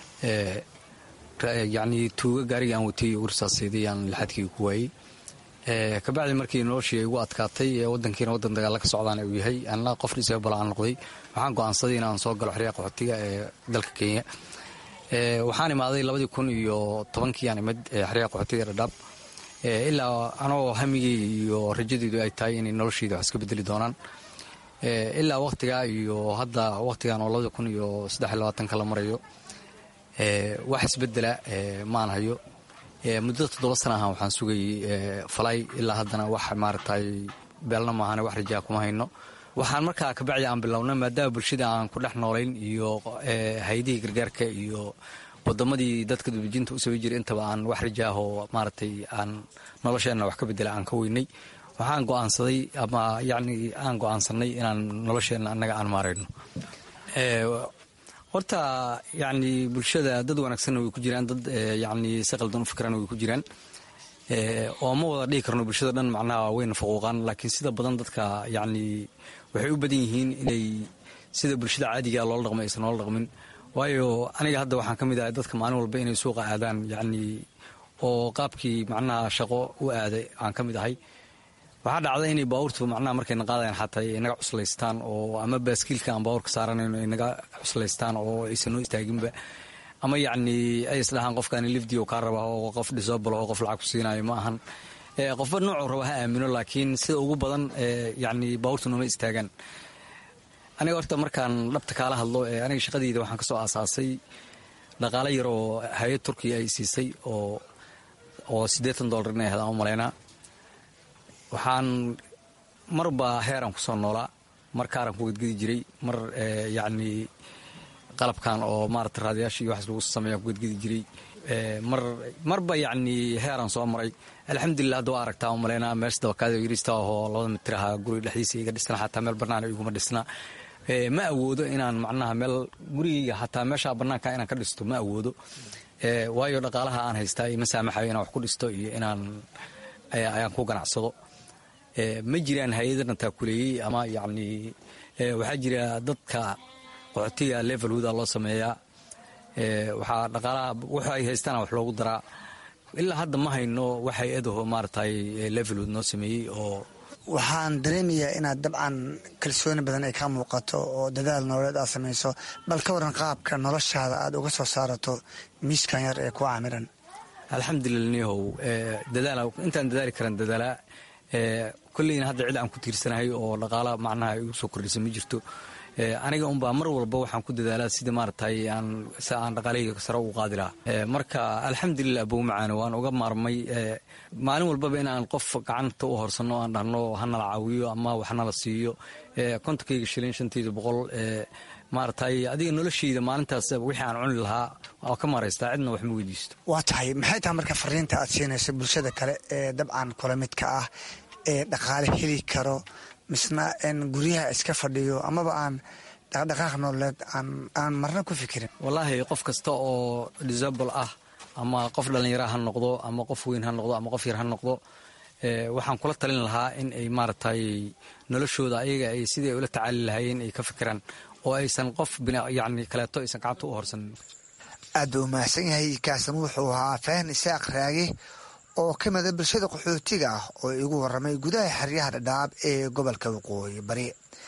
yacnii tuuga gaariga aan watay warsaasayday aan lixaadkii ku waayey kabacdi markii noloshii ay igu adkaatay wadankiina wadan dagaalla ka socdaan uu yahay anna qof dhisaba bala aan noqday waxaan go'aansaday inaan soo galo xeryaha qaxootiga ee dalka kenya waxaan imaaday labadii kun iyo tobankii aan imid xeryaha qaxootiga dhadhaab ilaa anoo hamigii iyo rajadeydu ay tahay inay nolosheyda wax iska bedeli doonaan ilaa wakhtigaa iyo hadda wakhtigan oo labadii kun iyo saddex iyo labaatanka la marayo wax isbedela maan hayo muddo toddoba sana ahaan waxaan sugayey falay ilaa haddana wax maaragtay beelna maahane wax rajaa kuma hayno waxaan markaa kabacdi aan bilownay maadaama bulshada aan ku dhex noolayn iyo hay-adihii gargaarka iyo wadamadii dadka dubijinta u samay jiray intaba aan wax rajaahoo maaragtay aan nolosheenna wax ka bedela aan ka weynay waxaan go'aansaday ama yacni aan go'aansanay inaan nolosheenna annaga aan maarayno horta yacni bulshada dad wanaagsanna way ku jiraan dad yacni si qaldan u fikirana way ku jiraan oo ma wada dhihi karno bulshada dhan macnaha wayna faquuqaan laakiin sida badan dadka yacni waxay u badan yihiin inay sida bulshada caadigaa loola dhaqmay aysan loola dhaqmin waayo aniga hadda waxaan ka mid ahay dadka maalin walba inay suuqa aadaan yacni oo qaabkii macnaha shaqo u aaday aan ka mid ahay waxaa dhacda inay baabuurtu macnaha markayna qaadayan xataa ay naga cuslaystaan oo ama baaskiilka aan baabuurka saaranayno ay naga cuslaystaan oo aysan noo istaaginba ama yacni ay isdhahaan qofkaani lifdio kaa raba oo qof dhisobalo oo qof lacag ku siinayo ma ahan qofba noocuu raba ha aamino laakiin sida ugu badan yacni baabuurtu nooma istaagaan aniga horta markaan dhabta kaala hadlo aniga shaqadeyda waxaan ka soo aasaasay dhaqaale yar oo hay-ad turkiya ay siisay oo oo siddeetan dollar inay ahayd aan u malaynaa waxaan marba heeraan ku soo noolaa mar kaaraan ku gedgedi jiray mar yacni qalabkan oo maarata raadayaasha iyo waxaas lagu sameeyaa ku gedgedi jiray mar marba yacni heeraan soo maray alxamdulilah hadda waa aragtaa umaleynaa meesha dabakaada yariista ahoo labada mitir ahaa guriga dhexdiisa iga dhisna xataa meel bannaan iguma dhisna ma awoodo inaan macnaha meel gurigayga xataa meesha bannaanka inaan ka dhisto ma awoodo waayo dhaqaalaha aan haystaa ima saamaxayo inaan wax ku dhisto iyo inaan ayaan ku ganacsado ma jiraan hay-adana taakuleeyey ama yacni waxaa jira dadka qaxootiga level huda loo sameeyaa waxaa dhaqaalaha wuxu ay haystaan wax loogu daraa ilaa hadda ma hayno wax hay-adaho maaratay levelhood noo sameeyey oo waxaan dareemayaa inaad dabcan kalsooni badan ay ka muuqato oo dadaal nololeed aad samayso bal ka waran qaabka noloshaada aad uga soo saarato miiskan yar ee ku caamiran alxamdulilah nihow dadaala intaan dadaali karan dadaalaa kolleyna hadda cid aan ku tiirsanahay oo dhaqaala macnaha igu soo kordhisa ma jirto aniga unbaa mar walba waxaan ku dadaalaa sida maaratay aan si aan dhaqaalahayga sare ugu qaadi lahaa marka alxamdulilah abow macaane waan uga maarmay maalin walbaba inaan qof gacanta u horsanno aan dhahno hanala caawiyo ama waxnala siiyo kontonkayga shilin shantayda boqol maaratay adiga noloshayda maalintaas wixii aan cuni lahaa waa ka maraystaa cidna wax ma weydiisto waa tahay maxay tahay marka fariinta aad siinayso bulshada kale ee dabcan kula midka ah ee dhaqaale heli karo misna guryaha iska fadhiyo amaba aan dhaqdhaqaaq nololeed aan marna ku fikirin wallaahi qof kasta oo disable ah ama qof dhallinyara ha noqdo ama qof weyn ha noqdo ama qof yar ha noqdo waxaan kula talin lahaa in ay maaragtay noloshooda ayaga ay sidii ay ula tacaali lahaayeen ay ka fikiraan oo aysan qof yani kaleeto aysan gacanta u horsanin aad buu umahadsan yahay kaasan wuxuu ahaa fahan isaaq raage oo ka mida bulshada qaxootiga ah oo igu waramay gudaha xeryaha dhadhaab ee gobolka waqooyi bari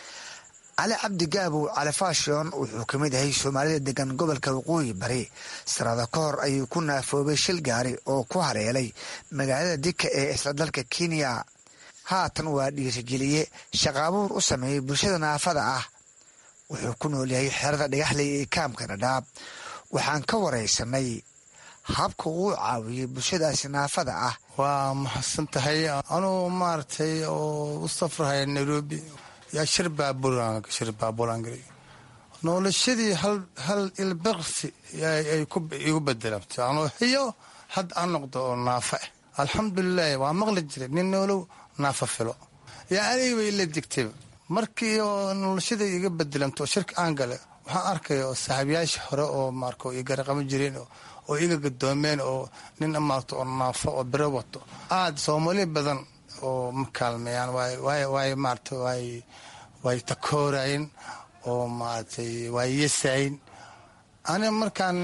cali cabdi gaabow cali faashon wuxuu ka mid yahay soomaalida degan gobolka waqooyi bari sanado ka hor ayuu ku naafoobay shil gaari oo ku hareelay magaalada dika ee isla dalka kenya haatan waa dhiirigeliye shaqaabuur u sameeyey bulshada naafada ah wuxuu ku nool yahay xerada dhagaxley ee kaamka dhadhaab waxaan ka waraysanay habka uu caawiyey bulshadaasi naafada ah waa maxadsan tahay anuu maaragtay oo u safrahaya nairobi yaa shir baabushir baabuuraan gelay noloshadii hal ilbaqsi ay igu bedelantay anuu hiyo had aan noqdo oo naafa ah alxamdulilahi waa maqli jiray nin noolow naafa filo yaa aniga bay ila digtayba markii oo noloshada iga bedelanto oo shirka aan gale waxaan arkaya oo saaxiibayaasha hore oo maarka iga garaqamo jireen oo iga gadoomeen oo nin maarta oo naafo oo biro wato aad soomaali badan oo ma kaalmeeyaan waay maarata waay way takoorayen oo maaragtay waay yesayn aniga markaan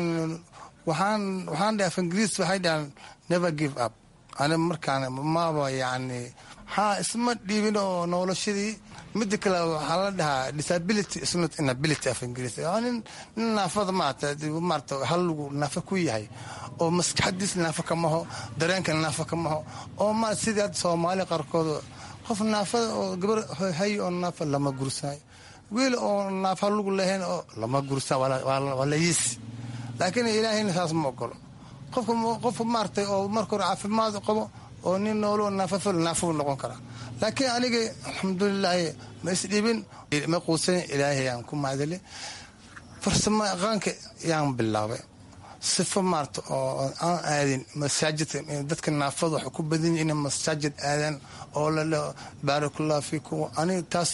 waxaan waxaan dhahay af ingiriis waxay dhahaan never give up aniga markaan maba yacni haa isma dhiibin oo noloshadii mida kale waxaa la dhahaa disability is not inability af ingiriis nin nin naafada maarata maarata halagu naafa ku yahay oo maskaxadiis naafa kamaho dareenka naafa kamaho oo ma sidii hadda soomaali qaarkood qof naafada oo gabar hay oo naafa lama gursaayo wiil oo naafa lagu lahayn oo lama gursaa waa la yiisi laakiin ilaahayna saas ma ogolo qofka qofka maaratay oo marka hore caafimaad qabo oo nin noolo naafafil naafuu noqon karaa laakiin aniga alxamdulilaahi ma isdhibin ma quusan ilaahay aan ku macdale farsamo aqaanka yaan bilaabay sifo maarata oo aan aadin masaajidka dadka naafada waxay ku badan yihin inay masaajid aadaan oo lala baarakullah fiikum aniga taas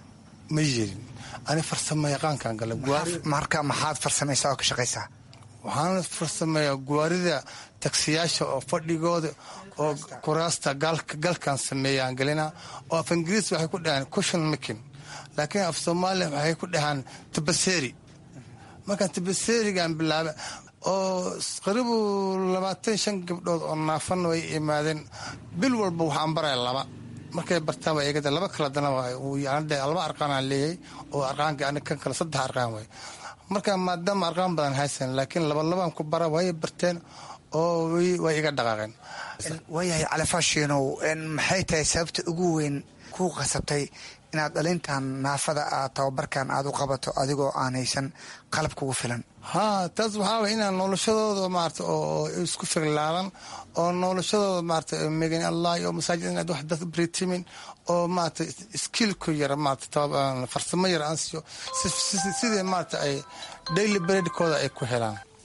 ma yerin ani farsamo yaqaankaan gala marka maxaad farsamaysaa oo ka shaqaysaa waxaan farsameeyaa guwaarida tagsiyaasha oo fadhigooda oo kuraasta galkaan sameeyaan gelinaa oo af ingiriis waxay ku dhahaan cushion making laakiin af soomaaliya waxay ku dhahaan tabaseeri markaan tabaseerigaan bilaaba oo qaribu labaatan shan gabdhood oo naafana way imaadeen bil walba waxaan baraya laba markay bartaan waa eegada laba kala dana laba arqaanaan leeyahay oo arqaanka ani kan kale saddex arqaan waay marka maadaama arqaan badan haysan laakiin labalabaan ku bara way barteen oo way iga dhaqaaqeen waayahay califaashiinow maxay tahay sababta ugu weyn kuu qasabtay inaad dhalintan naafada aad tababarkan aad u qabato adigoo aan haysan qalab kugu filan haa taas waxaa way inaan noloshadooda maarata oo isku figlaadan oo noloshadooda maarata megan allah iyo masaajid inaad wax dad britimin oo maarata skillku yara maarata farsamo yar aan siiyo sidii maarata ay daily breadkooda ay ku helaan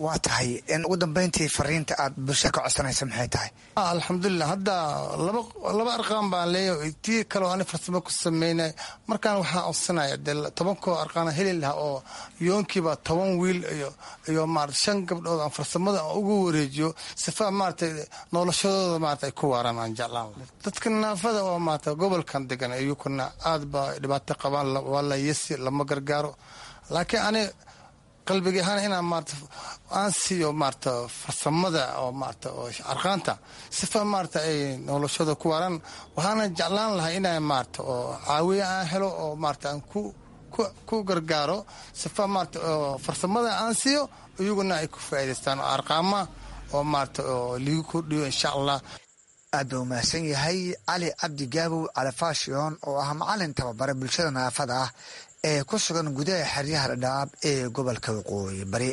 waa tahay in ugu dambeyntii fariinta aad bulshada ka codsanaysa maxay tahay alxamdulilah hadda laba arqaan baan leeyahay tii kaleo ani farsamo ku sameynay markaan waxaan codsanaya dee tobankoo arqaana heli lahaa oo yoonkiiba toban wiil iyo iyo maarata shan gabdhood aan farsamada ugu wareejiyo sifa maarata noloshadooda maarata ay ku waaraan aan jeclaan dadka naafada oo maarata gobolkan degan iyukuna aad ba dhibaato qabaan waa la yesi lama gargaaro laakiin ani qalbiga ahaan inaan maarata aan siiyo maarata farsamada oo maarata oo arqaanta sifa maarata ay noloshada ku waaraan waxaana jeclaan lahaa inaa maarata oo caawiya aan helo oo maarata aan ku ku gargaaro sifa maarata oo farsamada aan siiyo iyaguna ay ku faa'idaystaan oo arqaama oo maarata oo liigu kordhiyo insha allah aad buu mahadsan yahay cali cabdi gaabow califashion oo ah macalin tababare bulshada naafada ah ee ku sugan gudaha xeryaha dhadhaab ee gobolka waqooyi bari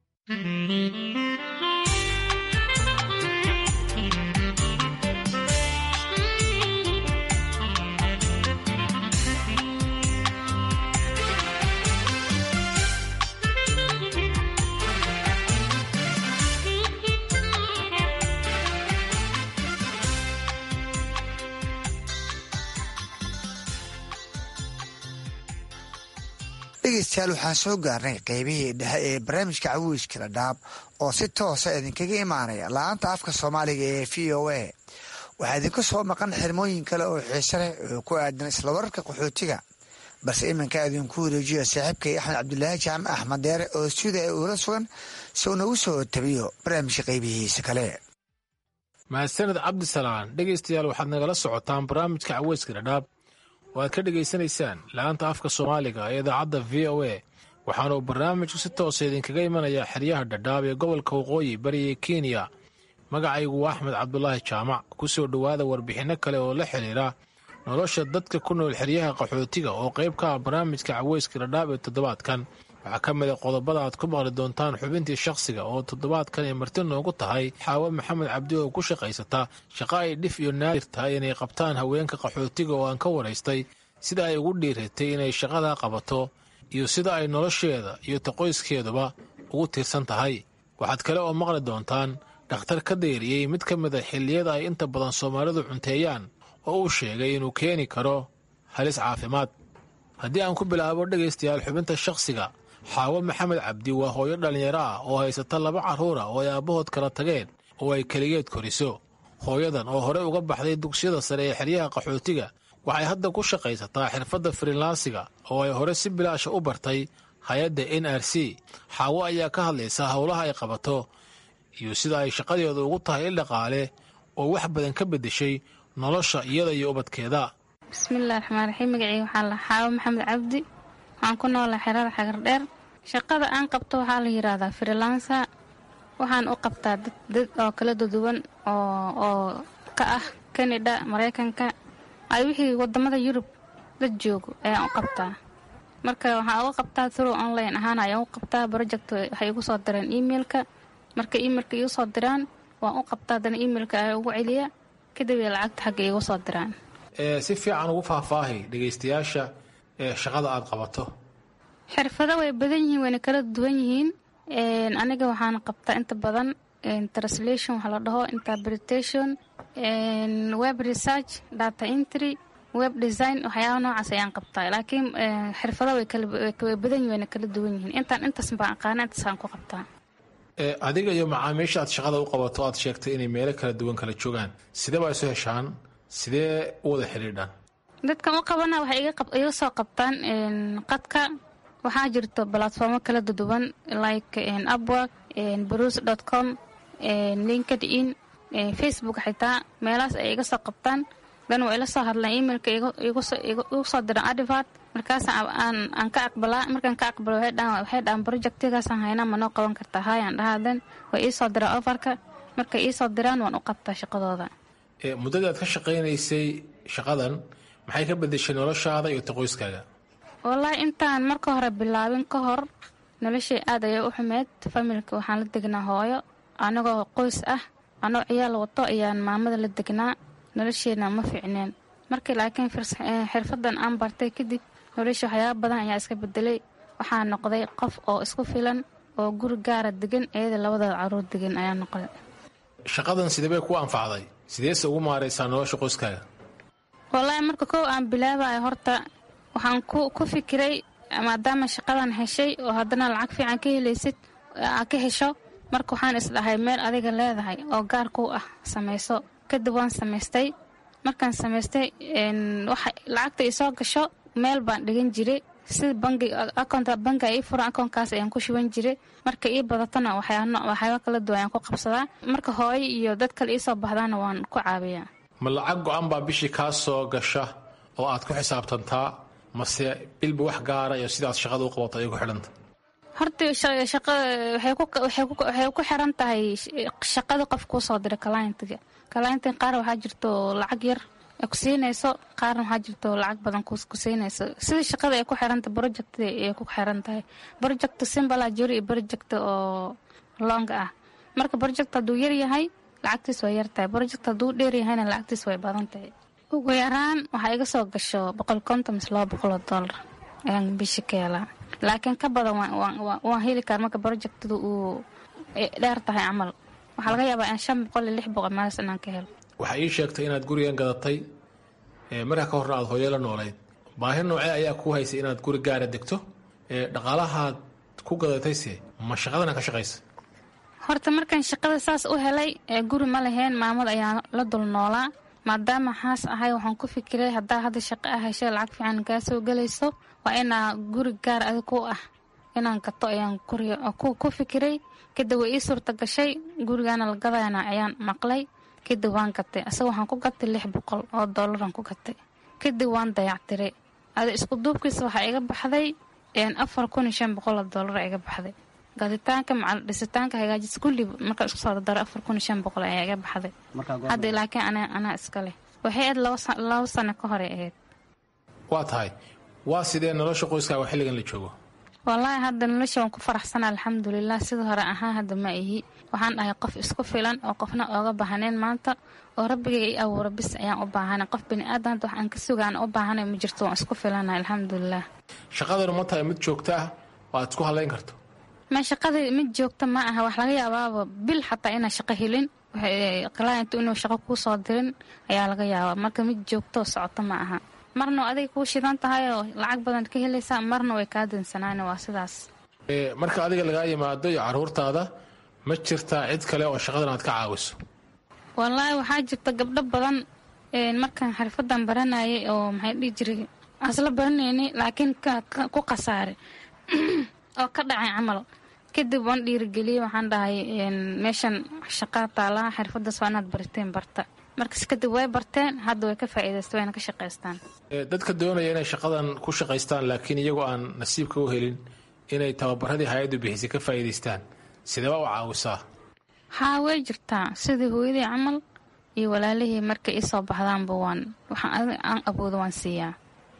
dhegeystayaal waxaan soo gaarnay qeybihii dhexe ee barnaamijka cawiiska dhadhaab oo si toosa idinkaga imaanaya la-aanta afka soomaaliga ee v o a waxaa idinku soo maqan xirmooyin kale oo xiise leh oo ku aadan isla wararka qaxootiga balse iminka idinku wareejiyo saaxiibkay axmed cabdulaahi jaamac axmed deere oo stuuda ee uula sugan si uu nagu soo tabiyo barnaamijka qeybihiisa kale mahadsaned cabdisalaan dhegaystayaal waxaad nagala socotaan barnaamijka caweyska dhadhaab oo aad ka dhegaysanaysaan la-aanta afka soomaaliga ee idaacadda v o a waxaana uu barnaamijku si toosa idinkaga imanayaa xeryaha dhadhaab ee gobolka waqooyi bariga kenya magacaygu waa axmed cabdulaahi jaamac ku soo dhowaada warbixinno kale oo la xidhiira nolosha dadka ku nool xeryaha qaxootiga oo qayb ka ah barnaamijka caweyska dhadhaab ee toddobaadkan waxaa ka mid a qodobada aad ku maqli doontaan xubintii shakhsiga oo toddobaadkan ay marti noogu tahay xaawo maxamed cabdi oo ku shaqaysata shaqa ay dhif iyo naadir tahay inay qabtaan haweenka qaxootiga oo aan ka waraystay sida ay ugu dhiiratay inay shaqadaa qabato iyo sida ay nolosheeda iyo taqoyskeeduba ugu tiirsan tahay waxaad kale oo maqli doontaan dhakhtar ka deeriyey mid ka mid a xilliyada ay inta badan soomaalidu cunteeyaan oo uu sheegay inuu keeni karo halis caafimaad haddii aan ku bilaabo dhegaystayaal xubinta shakhsiga xaawo maxamed cabdi waa hooyo dhallinyaro ah oo haysata laba carruura oo ay aabbahood kala tageen oo ay keligeed koriso hooyadan oo horey uga baxday dugsiyada sare ee xeryaha qaxootiga waxay hadda ku shaqaysataa xirfadda frilansiga oo ay hore si bilaasha u bartay hay-adda n r c xaawo ayaa ka hadlaysa howlaha ay qabato iyo sida ay shaqadeedu ugu tahay il dhaqaale oo wax badan ka beddeshay nolosha iyada iyo ubadkeeda bismillahi raxmaan raxiim magacii waxaa la xaawo maxamed cabdi waxaan ku noolaa xerada xagardheer shaqada aan qabto waxaa la yidhaahdaa frilansa waxaan u qabtaa dad oo kala duduwan oo ka ah kanada maraykanka ay wixii wadamada yurub dad joogo ayaan u qabtaa marka waxaan uga qabtaa through online ahaan ayaan u qabtaa project waxay igu soo direen emailka marka emailka igu soo diraan waan u qabtaa haddana emailka ayaa ugu celiya kadib lacagta xagga igu soo diraan si fiican ugu faahfaahay dhegaystayaasha ee shaqada aad qabato xirfado way badan yihiin wayna kala duwan yihiin aniga waxaan qabtaa inta badan translation waxaa la dhaho interpretation web research data entry web design waxyaaba noocaas ayaan qabtaa laakiin xirfado way badan yihin wayna kala duwan yihiin intaan intaas baan aqaana intaasaan ku qabtaa adiga iyo macaamiisha aad shaqada u qabato aad sheegtay inay meelo kala duwan kala joogaan sidee baa isu heshaan sidee u wada xidhiidhaan dadkan u qabana waxay iga soo qabtaan qadka waxaa jirto balatformo kala duduwan like upwork bruce dot com linked in facebook xitaa meelahaas ay iga soo qabtaan dan waa ila soo hadlaan emailka igu soo diran adivart markaas aan ka aqbalaa markaan ka aqbalo waxay dhahaan projectigaasaan haynaa ma noo qaban kartaa haayaan dhahaa dan way ii soo diraan ofarka markay ii soo diraan waan u qabtaa shaqadooda muddadii aad ka shaqaynaysay shaqadan maxay ka bedeshay noloshaada iyo taqoyskaaga wallaahi intaan marka hore bilaabin ka hor noloshay aad ayay u xumeyd familka waxaan la degnaa hooyo anagoo qoys ah anoo ciyaal wato ayaan maamada la degnaa nolosheena ma fiicneen markii laakiin xirfadan aan bartay kadib nolosha waxyaaba badan ayaa iska bedelay waxaa noqday qof oo isku filan oo guri gaara degan iyada labadooda caruur degan ayaa noqday shaqadan sidee bay ku anfacday sideese ugu maaraysaa nolosha qoyskaaga wallaahi marka kow aan bilaabayo horta waxaan ku fikiray maadaama shaqadan heshay oo haddana lacag fiican ka helaysid aa ka hesho marka waxaan isdhahay meel adiga leedahay oo gaar ku ah samayso kadib waan samaystay markaan samaystay lacagta isoo gasho meel baan dhigan jiray sida bangiga bangi ii furan akoonkaas ayaan ku shuban jiray marka ii badatona waxyaaba kala duwan ayaan ku qabsadaa marka hooyo iyo dad kale iisoo baxdaana waan ku caabiyaa ma lacag go-an baa bishii kaa soo gasha oo aad ku xisaabtantaa mase bilba wax gaara iyo sidaad shaqada u qabato ayay ku xidhanta horta waxay ku xiran tahay shaqada qof kuu soo diray kalayntiga kalayntiga qaar waxaa jirto lacag yar ku siinayso qaarna waxaa jirto lacag badan ku siinayso sida shaqada ay ku xiranta project ay ku xiran tahay project simple ah jiro iyo project oo long ah marka project hadduu yar yahay lacagtiis way yar tahay project hadduu dheer yahayna lacagtiis way badan tahay ugu yaraan waxaa iga soo gasho boqol konton mise laba boqol oo dollar ayaan bishi ka helaa laakiin ka badan waan heli kara marka projectadu uu dheer tahay camal waxaa laga yaabaa in shan boqol iyo lix boqol maalis inaan ka helo waxaa ii sheegtay inaad gurigan gadatay markaa ka horna aad hooyo la noolayd baahi noocee ayaa kuu haysay inaad guri gaara degto dhaqaalahaad ku gadatayse ma shaqadana ka shaqaysa horta markaan shaqada saas u helay guri ma lahayn maamad ayaa la dul noolaa maadaama xaas ahay waxaan ku fikiray haddaa hadda shaqo ah heshay lacag fiican kaa soo gelayso waa inaa guri gaar adig ku ah inaan gato ayaan ku fikiray kadib way ii suurta gashay gurigaana la gadayana ayaan maqlay kadib waan gatay asaga waxaan ku gatay lix boqol oo dollaran ku gatay kadib waan dayactiray ada isku duubkiisa waxaa iga baxday afar kun iyo shan boqol oo dollar iga baxday gaditaanka macal dhisitaanka hagaajis kulli markaa isku soo dardaro afar kun iyo shan boqol ayaa iga baxday hadda laakiin ana anaa iska leh waxay ahayd laba sano ka hore ahayd waa tahay waa sidee nolosha qoyskaaga xilligan la joogo wallaahi hadda nolosha waan ku faraxsana alxamdulilah sida hore ahaan hadda ma ihi waxaan dhahay qof isku filan oo qofna ooga baahaneen maanta oo rabbigay i abuura bis ayaan u baahanay qof biniaadan hadda wax aan ka sugaan u baahanay ma jirto waan isku filana alxamdulilah shaqadanu ma tahay mid joogta ah oo aad isku hadlayn karto ma shaqadii mid joogta ma aha wax laga yaabaaba bil xataa inaa shaqo helin client inuu shaqo kuu soo dirin ayaa laga yaabaa marka mid joogto socoto ma aha marna adiga kuu shidan tahay oo lacag badan ka helaysaa marna way kaa dansanaan waa sidaas marka adiga lagaa yimaado iyo caruurtaada ma jirtaa cid kale oo shaqadan aad ka caawiso wallaahi waxaa jirta gabdho badan markaan xirfadan baranayay oo maxay dhihi jiray asla baranayni laakiin ku khasaare oo ka dhacay camal kadib waan dhiirigeliyey waxaan dhahay meeshan shaqaa taalaha xirfadaas waa inaad bariteen barta markas kadib way barteen hadda way ka faa'iidaysta wayna ka shaqaystaan dadka doonaya inay shaqadan ku shaqaystaan laakiin iyagoo aan nasiibka u helin inay tababaradii hay-addu bixisay ka faa'iidaystaan sidee baa u caawisaa haa way jirtaa sidii hooyadii camal iyo walaalihii markay isoo baxdaanba waan waxaan aan awoodo waan siiyaa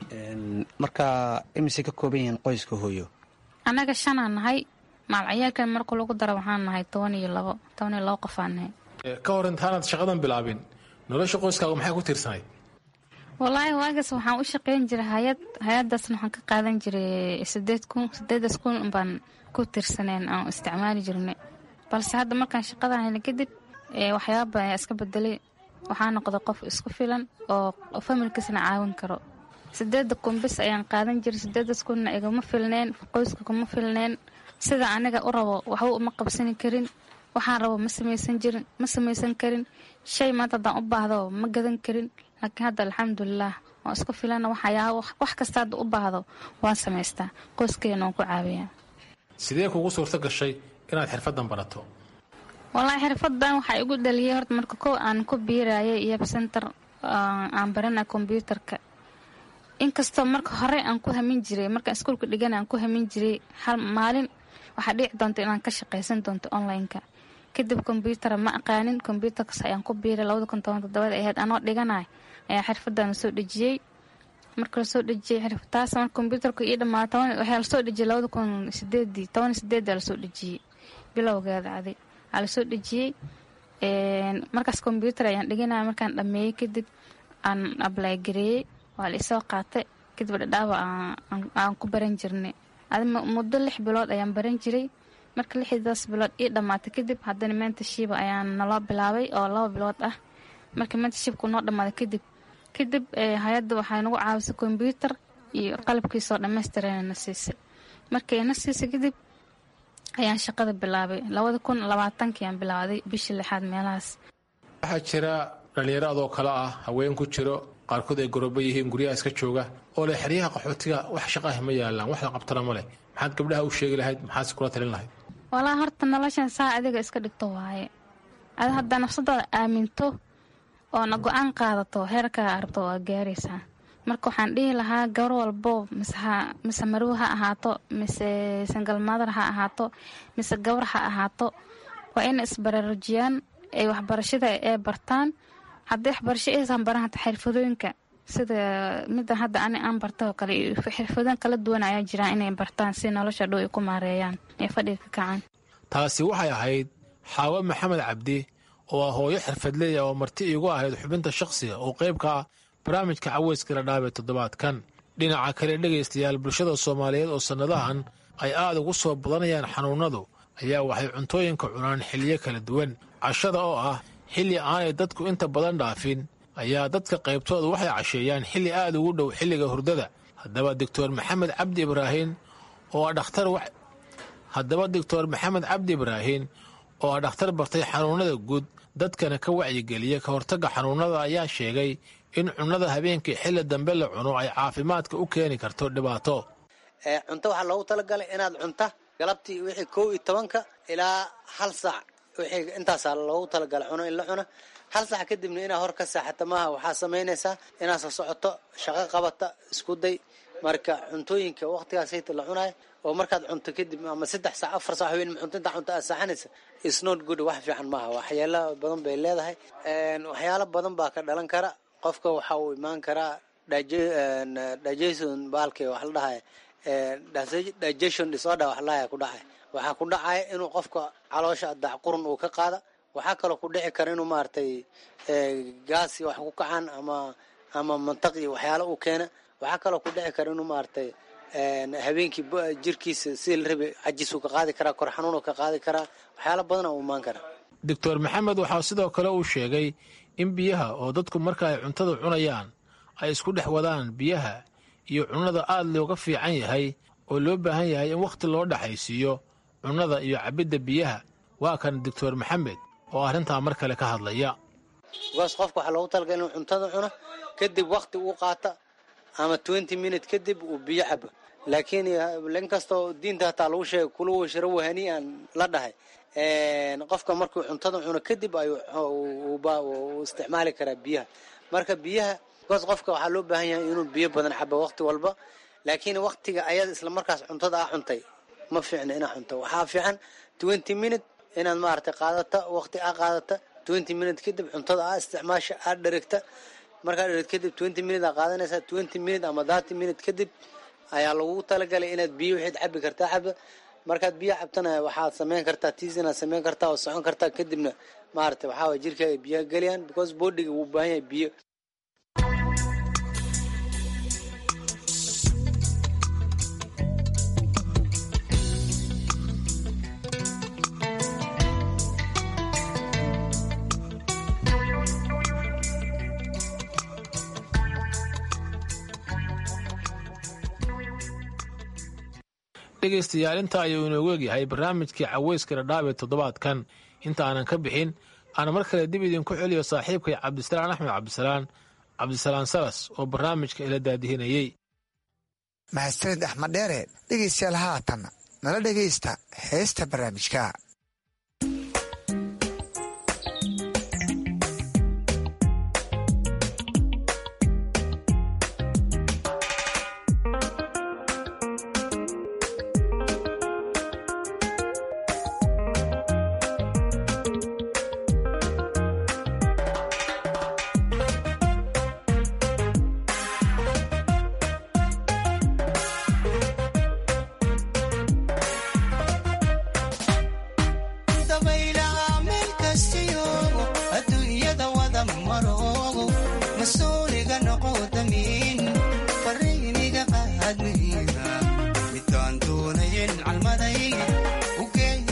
marka imise ka kooban yihiin qoyska hooyo annaga shanaan nahay maalciyaalkan marka lagu daro waxaan nahay toban iyo labo toban iyo labo qofaan nahay ka hor intaanaad shaqadan bilaabin nolosha qoyskaagu maxay ku tiirsanayd wallaahi waagaas waxaan u shaqayn jiray hay-ad hay-adaasna waxaan ka qaadan jiray sideed kun sideedaas kun baan ku tiirsaneen aan isticmaali jirnay balse hadda markaan shaqadan helay kadib waxyaaba badan ayaa iska bedelay waxaa noqday qof isku filan oo familkiisna caawin karo sideeda kun bis ayaan qaadan jiray sideedaas kunna igama filneen qoyska kuma filneen sida aniga u rabo waxba uma qabsani karin waxaan rabo ma samaysan jirin ma samaysan karin shay maanta haddaan u baahdo ma gadan karin laakiin hadda alxamdulilah waan isku filana waxyaaba wax kasta hadda u baahdo waan samaystaa qoyskeena waan ku caawiyaa sidee kugu suurto gashay inaad xirfadan barato wallaahi xirfadan waxaa igu dhaliyay horta marka kow aan ku biirayay iyo center aan barana kombyuutarka inkastoo marka hore aan ku hamin jiray markaan iskuulka dhigan aan ku hamin jiray hal maalin waxaa dhici doonta inaan ka shaqaysan doonto online-ka kadib kombyutara ma aqaanin kombyutarkas ayaan ku biiray labada kun toban todobada ahayd anoo dhiganay ayaa xirfadan lasoo dhejiyey marka lasoo dhejiyey xirfataas marka kombyutarka ii dhamaata waxaa lasoo dhejiyey labada kun sideedii toban sideeda lasoo dhejiyey bilowgeeda adi aa lasoo dhejiyey markaas kombyutar ayaan dhiganaya markaan dhameeyey kadib aan ablay gareeyey waa la isoo qaatay kadib dhadhaaba aan ku baran jirnay adi muddo lix bilood ayaan baran jiray marka lixdaas bilood ii dhammaatay kadib haddana mentashiba ayaa naloo bilaabay oo laba bilood ah marka mentashibku noo dhammaaday kadib kadib hay-adda waxay nagu caawisay kombyuutar iyo qalabkiisoo dhammaystirana na siisay markii na siisay kadib ayaan shaqada bilaabay labada kun labaatankiiaan bilaaday bishii lixaad meelahaas waxaa jira dhallinyaro adoo kale ah haween ku jiro qaarkood ay goroobo yihiin guryaha iska jooga oo leh xeryaha qaxootiga wax shaqaah ma yaalaan wax la qabtana ma leh maxaad gabdhaha u sheegi lahayd maxaadse kula talin lahayd walaa horta noloshan saa adiga iska dhigto waaye ada haddaa nafsadaada aaminto oona go-aan qaadato heerkaa arabto waa gaaraysaa marka waxaan dhihi lahaa gabar walbo mise marow ha ahaato mise sangalmadar ha ahaato mise gabar ha ahaato waa ina isbaraarujiyaan ay waxbarashada ee bartaan haddii waxbarasho aysan baran hata xirfadooyinka sida mida hadda ani aan barta oo kale xirfadooyin kala duwan ayaa jiraan inay bartaan si nolosha dhow ay ku maareeyaan ee fadhiga ka kacaan taasi waxay ahayd xaawo maxamed cabdi oo ah hooyo xirfadleeya oo marti iigu ahayd xubinta shakhsiga oo qayb ka ah barnaamijka caweyska la dhaabee toddobaadkan dhinaca kale dhegaystayaal bulshada soomaaliyeed oo sannadahan ay aad ugu soo badanayaan xanuunnadu ayaa waxay cuntooyinka cunaan xilliyo kala duwan cashada oo ah xilli aanay dadku inta badan dhaafin ayaa dadka qaybtooda waxay casheeyaan xilli aad ugu dhow xilliga hurdada haddaba doctor maxamed cabdi ibraahin oo ah dhakhtar haddaba doctor maxamed cabdi ibraahin oo ah dhakhtar bartay xanuunnada guud dadkana ka wacyigeliya ka hortagga xanuunnada ayaa sheegay in cunnada habeenkii xilli dambe la cuno ay caafimaadka u keeni karto dhibaato cunto waxaa loogu talagalay inaad cunta galabtii wixii kow iyo tobanka ilaa hal saac wixii intaasaa loogu talagalay cuno in la cuno hal saac kadibna inaad hor ka saaxata maaha waxaa samaynaysaa inaad soo socoto shaqo qabata isku day marka cuntooyinka waqtigaasayta la cunayo oo markaad cunto kadib ama saddex saac afar saac haween cunto intaa cunto aad saaxanaysa is not good wax fiican maaha waxyaalo badan bay leedahay waxyaalo badan baa ka dhalan kara qofka waxa uu imaan karaa digestion baalkii wax la dhahay digestion disorder wax la dhahay ku dhacay waxaa ku dhacaya inuu qofka caloosha dacqurun uu ka qaada waxaa kaloo ku dhici kara inuu maaragtay gaasi wax ku kacaan ama ama mantaq iyo waxyaalo uu keena waxaa kaloo ku dhici kara inuu maaragtay habeenkii jirkiisa si la rabi cajisuu ka qaadi karaa kor xanuunuu ka qaadi karaa waxyaalo badana uu imaan karaa doctor maxamed waxaa sidoo kale uu sheegay in biyaha oo dadku marka ay cuntada cunayaan ay isku dhex wadaan biyaha iyo cunnada aad looga fiican yahay oo loo baahan yahay in wakhti loo dhexaysiiyo cunnada iyo cabbidda biyaha waa kan doctor maxamed oo arrintaa mar kale ka hadlaya bikaas qofka waxaa loogu talagalay inuu cuntada cuno kadib wakhti uu qaata ama twenty minute kadib uu biyo cabo laakiin inkastoo diinta hataa lagu sheegay kulu washrabu hanii'an la dhahay qofka markuu cuntada cuno kadib ayuu isticmaali karaa biyaha marka biyaha bikaas qofka waxaa loo baahan yahay inuu biyo badan cabo wakhti walba laakiin wakhtiga ayada isla markaas cuntada aa cuntay ma fiicna inaa cunto waxaa fiican twenty minute inaad maaragtay qaadata wakhti aa qaadata twenty minute kadib cuntada aa isticmaasha aad dherigta markaa dherig kadib twenty minute aa qaadanaysaa twenty minute ama thirty minute kadib ayaa lagu talagalay inaad biyo waxayd cabi kartaa caba markaad biyo cabtana waxaad samayn kartaa tiis inaad samayn kartaa oo socon kartaa kadibna maaragtay waxaa waye jirkaaga biyaha gelayaan because bodiga wuu baahan yahay biyo dhegaystayaal intaa ayuu inoogu egyahay barnaamijkii caweyska dhadhaabee toddobaadkan inta aanan ka bixin aan mar kale dib idinku celiyo saaxiibkay cabdisalaan axmed cabdisalaan cabdisalaan salas oo barnaamijka ila daadihinayey mahadsanid axmed dheere dhegaystayaal haatan nala dhegaysta heesta barnaamijka midkaan doonayen calmaday ugeey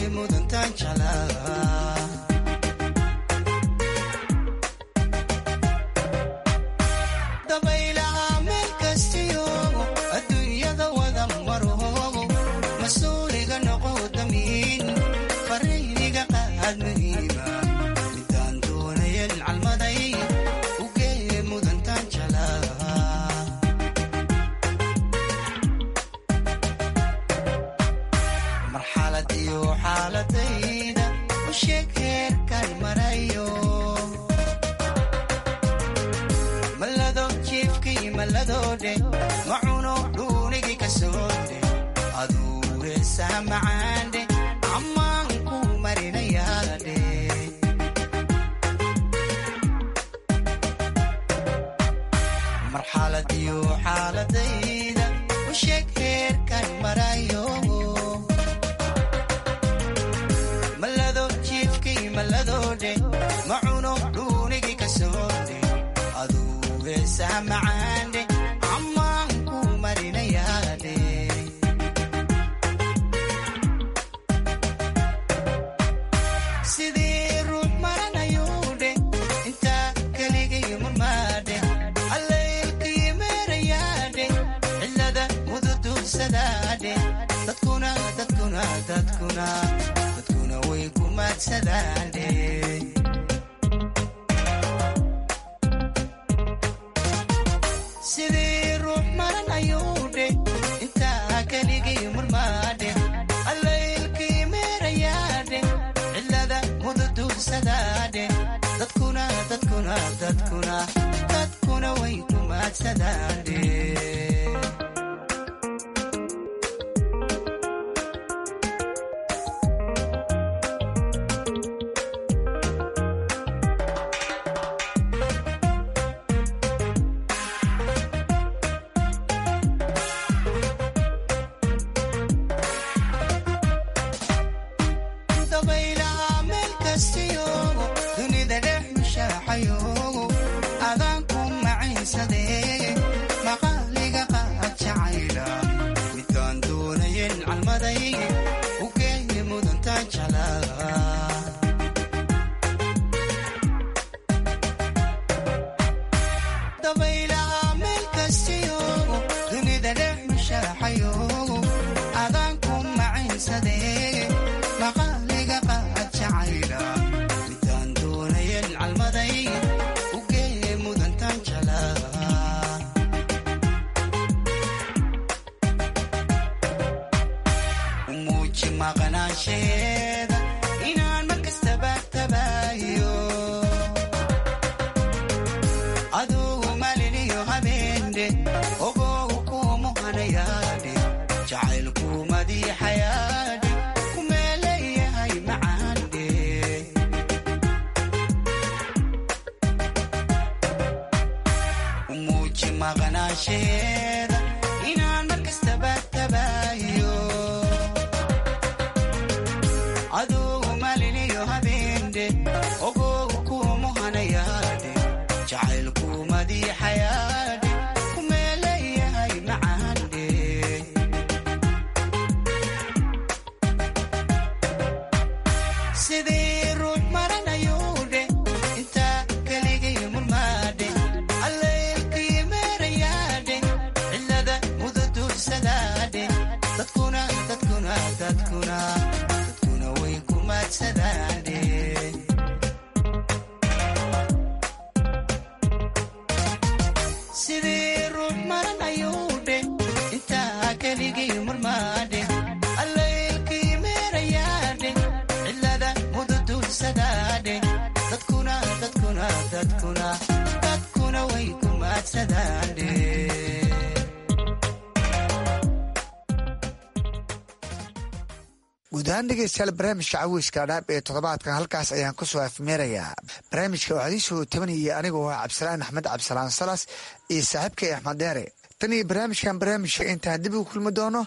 marxalad iyo xaaladayda u sheeg heerkan marayo malado jiifkii malladoodhe macuno dhuunigii ka soodhe aduure saamacaandhe ammaan ku marinayaadhe marxalad iyo xaaladayda u sheeg heerkan marayo malado jiifkii malladoodhe macuno dhuunigii ka soodhe aduure saamacaandhe ammaan ku marinayaadhe sidii ruux maranayuudhe intaa keligay murmaadhe allaylkii meerayaadhe cilada mududuursadaadhe dadkuna dadkuna dadkuna dadkuna way ku maadsadaadhe sidii ruux maranayuudhe intaa keligay murmaadhe allaylkii meerayaadhe cilada mududuursadaadhe dadkuna dadkuna dadkuna dadkuna way ku maadsadaadhe dabaylaha meel kastiyoogo dunida dhex mushaaxayoogo adaan ku macaysadee maqaaliga qaad jacayla midaan doonayen calmaday u geeye mudantaan jalaa dabaylaha meel kastiyoogo dunida dhex mushaaxayoogo adaan ku macaysadee maqaaliga qaad jacayla midaan doonayen calmaday u geeye mudantaan jalaa u muuji maqnaansheeda inaan markastaba tabaayo adugu maliniyo habeende ogow kuumuhanayaadhe jacaylku madiixayaadhe ku meeleeyahay macaandhe u muuji maqnaansheeda inaan markastaba tabaayo adugu maliniyo habeende ogow kuumuhanayaadhe jacaylku madiixayaadhe ku meeleeyahay macaandhe sidii ruux maranayuudhe intaa keligay murmaadhe allaylkii meerayaadhe cilada mududuursadaadhe dadkuna dadkuna dadkuna dadkuna way ku maadsadaadhe sidii ruux maranayuudhe intaa keligay murmaadhe allaylkii meerayaadhe cilada mududuursadaadhe dadkuna dadkuna dadkuna dadkuna way ku maadsadaadhe guud ahaan dhegeystayaal barnaamijka caweyska dhaab ee toddobaadkan halkaas ayaan kusoo afmeerayaa barnaamijka waxaa idiin soo tabanayay anigoo ah cabdisalaan axmed cabdisalaan salas iyo saaxiibkay axmed deere tan iyo barnaamijkan barnaamijka intaan dib ugu kulmi doono